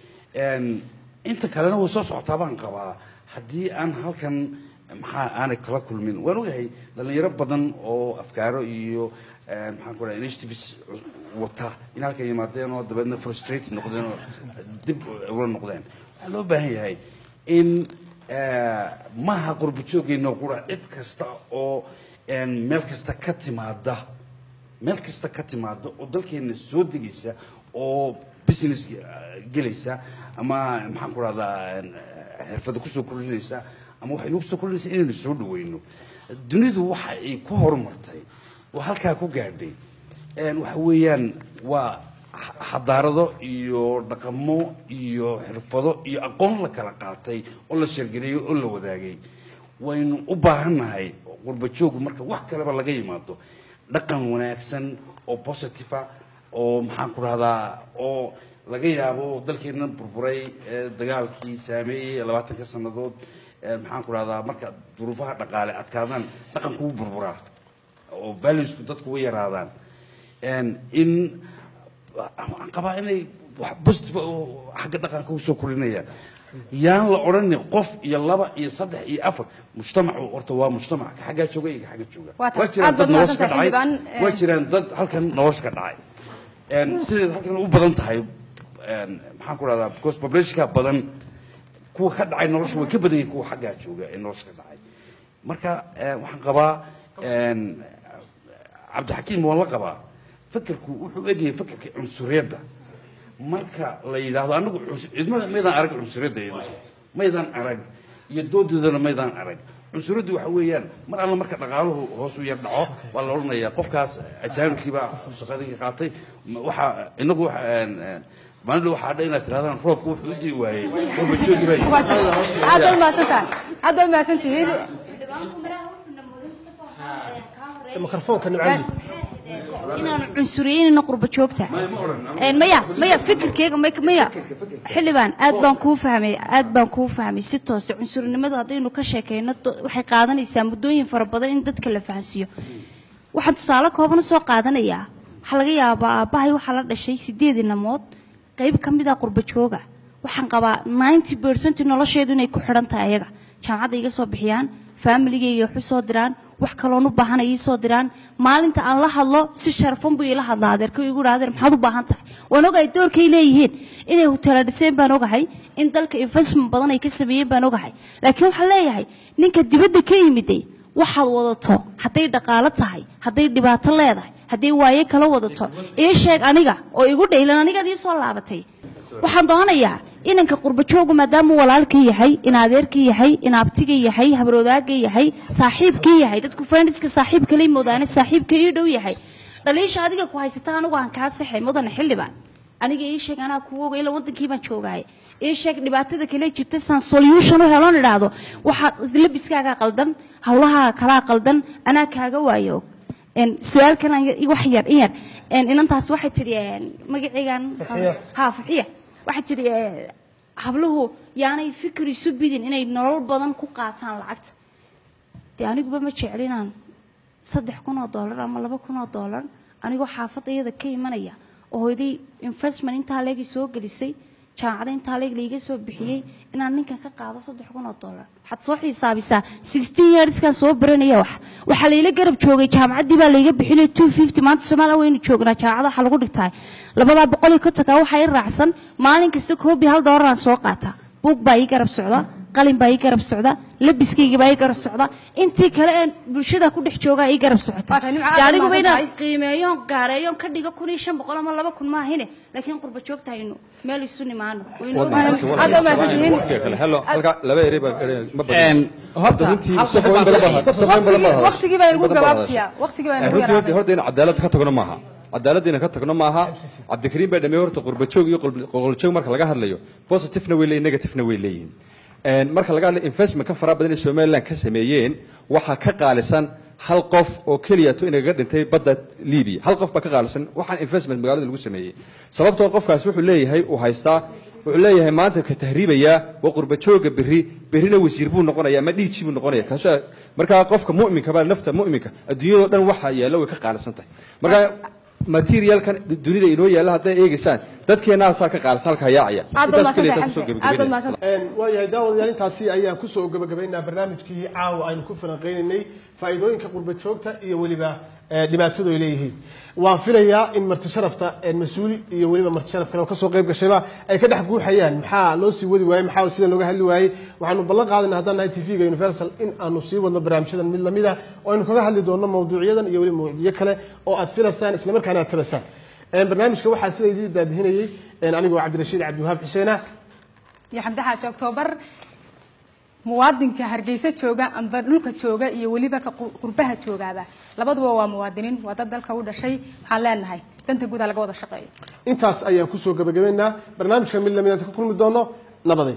En, inta kalena way soo socotaa baan qabaa haddii aan halkan maxaa aanay kala kulmin waan ogahay dhalinyaro badan oo afkaaro iyo eh, maxaan ku dhaha initiatives wata in halkan yimaadeen oo dabeedna frustrated noqdeen oo dib ula noqdeen waxaa loo baahan yahay in eh, maaha qurbo joogeenno qura cid kasta oo en, meel kasta ka timaada meel kasta ka timaada oo dalkeena soo degaysa oo business eh, gelaysa ama maxaan ku rahdaa xirfada kusoo kordhinaysa ama waxay nagu soo kordhinaysa inaynu soo dhaweyno dunidu waxa ay ku horumartay oo halkaa ku gaadhay En, waxa weeyaan waa xa- xadaarado iyo dhaqamo iyo xirfado iyo aqoon la kala qaatay oo la shargeliyey oo la wadaagay waynu u baahannahay qurba joogu marka wax kaleba laga yimaado dhaqan wanaagsan oo positive ah oo maxaan ku rahdaa oo laga yaabo dalkeena burburay ee dagaalkii saameeyey labaatanka sannadood ee maxaan ku rahdaa marka duruufaha dhaqaale adkaadaan dhaqanku wuu burburaa oo valuesku dadku way yaraadaan En, in waxaan qabaa inay wax positive oo xagga dhaqanka usoo korinayaan yaan la odhanin qof iyo laba iyo saddex iyo afar mujtamacu horta waa mujtamac ka xaggaa jooga iyo ka xagga jooga Waa tahay. waa jiraan Aad dad baad nolosha ka mahadsantahay, dhacay xildhibaan. Eh, waa jiraan dad halkan nolosha ka dhacay En, sideed halkan u badan tahay en, maxaan ku rahdaa because populationka badan kuwa ka dhacay nolosha way ka badan yihiin kuwa xaggaa jooga ee nolosha ka dhacay marka eh, waxaan qabaa een, cabdixakiim waan la qabaa fakerku wuxuu egyahay fakerka cunsuriyadda marka la yidhaahdo anagu cus- cidmada maydaan arag cunsuriyadda iyada maydaan arag iyo doodoodana maydaan arag cunsuriyaddu waxa weeyaan mar alla marka dhaqaaluhu hoos u yar dhaco waa la odhanayaa qofkaas ajaanibkiibaa shaqadii qaatay ma- waxaa inagu waxa- een, een, maalin waxaa dha inaad tirahdaan roobka wuxuu u dii waayey rooba joogi baa yimid. aad baad mahadsantahay aad baad mahadsantihiin mikrofoonka nimcadi inaanu cunsuriyeynin qurba joogta Een, maya maya fikirkeyga may- maya xildhibaan aad baan kuu fahmay aad baan kuu fahmay si toose cunsurinimadu haddaynu ka sheekeyno do- waxay qaadanaysaa muddooyin fara badan in dadka la fahansiiyo waxaan tusaale kooban u soo qaadanayaa waxaa laga yaabaa aabbahay waxaa la dhashay sideed inamood qayb ka mid ah qurba jooga waxaan qabaa 90 percent nolosheedu inay ku xidhan tahay ayaga jaamacadda iga soo bixiyaan faamiligayga wax u soo diraan wax kaloon u baahan ay ii soo diraan maalinta aan la hadlo si sharfan buu ila hadlaa adeerka igu dhaha adeer maxaad u baahan tahay waan ogahay doorkay leeyihiin inay hutela dhiseen baan ogahay in dalka investment badan ay ka sameeyeen baan ogahay laakiin waxaan leeyahay ninka dibadda ka yimiday waxaad wadato hadday dhaqaalo tahay hadday dhibaato leedahay hadday waaye kala wadato ii sheeg aniga oo igu dhaylan anigaad ii soo laabatay waxaan doonayaa inanka qurba joogu maadaama walaalka yahay in adeerka yahay in abtiga yahay habaroodaagga yahay saaxiibka yahay dadku friendska saaxiibka lay moodaane saaxiibka ii dhow yahay dhaliisha adiga ku haysata anigu aan kaa saxay mudane xildhibaan aniga ii sheeg anaa kugu oga ila wadankii baan joogahay ii sheeg dhibaatada kale jirta saan solution u heloon idhaahdo waxaa labiskaagaa qaldan hawlahaa kalaa qaldan anaa kaaga waayo een su-aal kalan wax yar in yar een inantaas waxay tidhi een magacaygan Fatxiya. ha fatxiya waxay tidhi ee, habluhu yaanay fikir isu bidin inay nolol badan ku qaataan lacagta dee aniguba ma jecli inaan saddex kun oo doolar ama laba kun oo doolar anigoo xaafadda iyada ka imanaya oo hooyaday investment intaa leegi soo gelisay jaamacada intaa leeg laiga soo bixiyey inaan ninkan ka qaado saddex kun oo doolar waxaad soo xisaabisaa sixteen yearskan soo baranaya wax waxaa layla garab joogay jaamacaddii baa layga bixinay two fifty maanta soomaaliya waynu joognaa jaamacada waxaa lagu dhigtaa labadaa boqol iyo kontonka waxaa i raacsan maalin kasta koobi hal doolaraan soo qaata buug baa ii garab socda qalin baa ii garab socda labiskayga baa ii garab socda intii kale ee bulshada ku dhex joogaa ii garab socota Waa tahay, nimco aad dee aniguba mahadsan inaan tahay. qiimeeyoon gaareeyoon ka dhigo kun iyo shan boqol ama laba kun maahine laakiin qurba joogtahaynu meel isu nimaano waynu ognahay hello halka laba eri baa ma Een, horta, runtii hal safooyin qodob badan baa- baa safooyin badan baa waqtigii baa inagu badan baa gabaabsiyaa waqtigii baa inagu runtii yaraaday horta in cadaalad ka tagno maaha cadaaladdiina ka tagno maaha cabdikariim baa dhameey horta qurbajoog iyo qolqoljoog marka laga hadlayo positivena way leeyihin negativena way leeyihin Een, marka laga hadlayo investment ka fara badan ee somaliland ka sameeyeen waxaa ka qaalisan hal qof oo keliya to inaga dhintay badda libiya hal qof baa ka qaalisan waxaan investment magaalada lagu sameeyey sababtoo qofkaasi wuxuu leeyahay uu haystaa wuxuu leeyahay maanta ka tahriibaya waa qurba jooga berri berrina wasiir buu noqonaya ama dhiiji buu noqonaya kaasoo markaa qofka mu'minka baa nafta mu'minka adduunyadoo dhan waxa yaalla way ka qaalisan tahay marka materialkan dunida inoo yaalla hadday eegaysaan dadkeenaasaa ka qaalisan halka yaacaya aad baad Intaas keliya mahadsantahay taan kusoo xamse aad baad gebagabeynaya. mahadsantahay waayahay daawadayaal intaasi ayaan kusoo gabagabaynaa barnaamijkii caawa aynu ku falanqeynaynay faa'iidooyinka qurba joogta iyo weliba eh, dhibaatadu ay leeyihiin waan filayaa in marti sharafta eh, mas-uul iyo weliba marti sharaf kale oo kasoo qayb gashayba ay ka dhex guuxayaan maxaa loo sii wadi waayey maxaa sida looga hadli waayey waxaanu ballan qaadayna haddaan nahay tv-ga universal in aanu sii wadno barnaamijyadan mid lamid ah oo aynu kaga hadli doonno mawduucyadan iyo weliba mawduucyo kale oo aad filaysaan islamarkaana aad tabasaan Eh, barnaamijka waxaa sida idin daadihinayey eh, anigoo cabdirashiid cabdiwahaab xuseena iyo xamdi xaaji oktoobar muwaadinka hargeysa jooga amba dhulka jooga iyo weliba ka qur- qurbaha joogaaba labaduba waa muwaadiniin waa dad dalka u dhashay waxaan leenahay danta guud ha laga wada shaqeeyo intaas ayaan kusoo gabagabaynaa barnaamijka mid lamid aan ka kulmi doono nabaday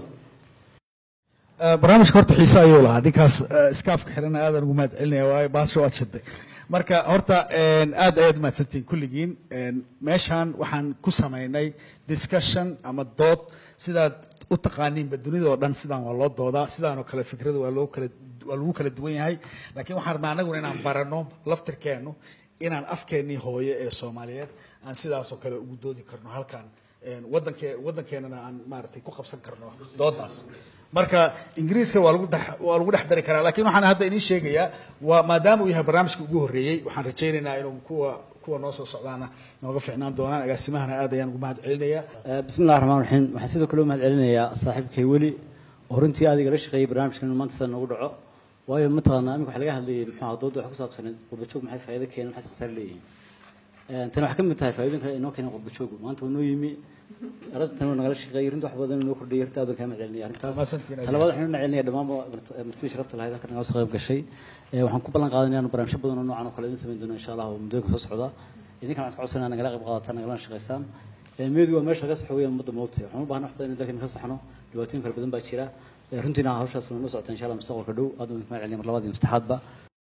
barnaamijka horta xiise ayuu lahaa ninkaas eh, iskaafka xirana aadaan ugu mahad celinaya waayo baasha waad shiday marka horta een, aad ayaad mahadsantihiin kulligiin een, meeshaan waxaan ku samaynay discussion ama dood sidaad u taqaaniinba dunida oo dhan sidaan waa loo doodaa sidaanoo kale fikrada waa loo kala waa lagu kala duwan yahay laakiin waxaan rabnaa anaguna inaan barano laftirkeennu inaan afkeennii hooye ee soomaaliyeed aan sidaasoo kale ugu doodi karno halkan een, wadankee wadankeenana aan maaragtay ku qabsan karno doodaas marka ingiriiska waa lagu dhex waa lagu dhex dari karaa laakiin waxaan hadda idiin sheegayaa waa maadaama uu yahay barnaamijka ugu horreeyey waxaan rajaynaynaa inuu kuwa kuwa noo soo socdaana nooga ficnaan doonaan agaasimahana aad ayaan ugu mahad celinayaa bismi illahi raxmaan raxiim waxaan sidoo kale u mahad celinayaa saaxiibkay weli oo runtii aad igala shaqeeyay barnaamijkan inuu maanta sida noogu dhaco waayo mataqaanaa iminka waxa laga hadlayay muxuu ahaa dooda wax ku saabsaneed qurbajoog maxay faa'iido keeneen maxay khasaare leeyihiin Een, tani waxay ka mid tahay faa'iidooyinka inoo keenay qurbajoogu maanta waa noo yimi arrintan waa nagala shaqeeyay runtii wax badan inoo kordhiyay runtii aad baan kaaga celinaya arrintaas Mahadsantihiin, aad talabaad waxaan u celinaya dhammaan martidii sharafta lahayd halkan nagala soo qayb gashay Ee, waxaan ku ballan qaadanaya inaan barnaamijyo badan oo noocan oo kale idin samayn doono insha allah oo muddooyinka soo socda idinkana waxaan ka codsanaya nagala qayb qaadataan nagalana shaqaystaan Ee, meedu waa meesha laga saxo weeyaan ummadda moogtay waxaan u baahnaa wax badan in dalkeena ka saxno dhibaatooyin fara badan baa jira Ee, runtiina hawshaas noo socota insha allah mustaqbalka dhow aad baan idinka mahad celinaya mar labaad iyo mastaxaadba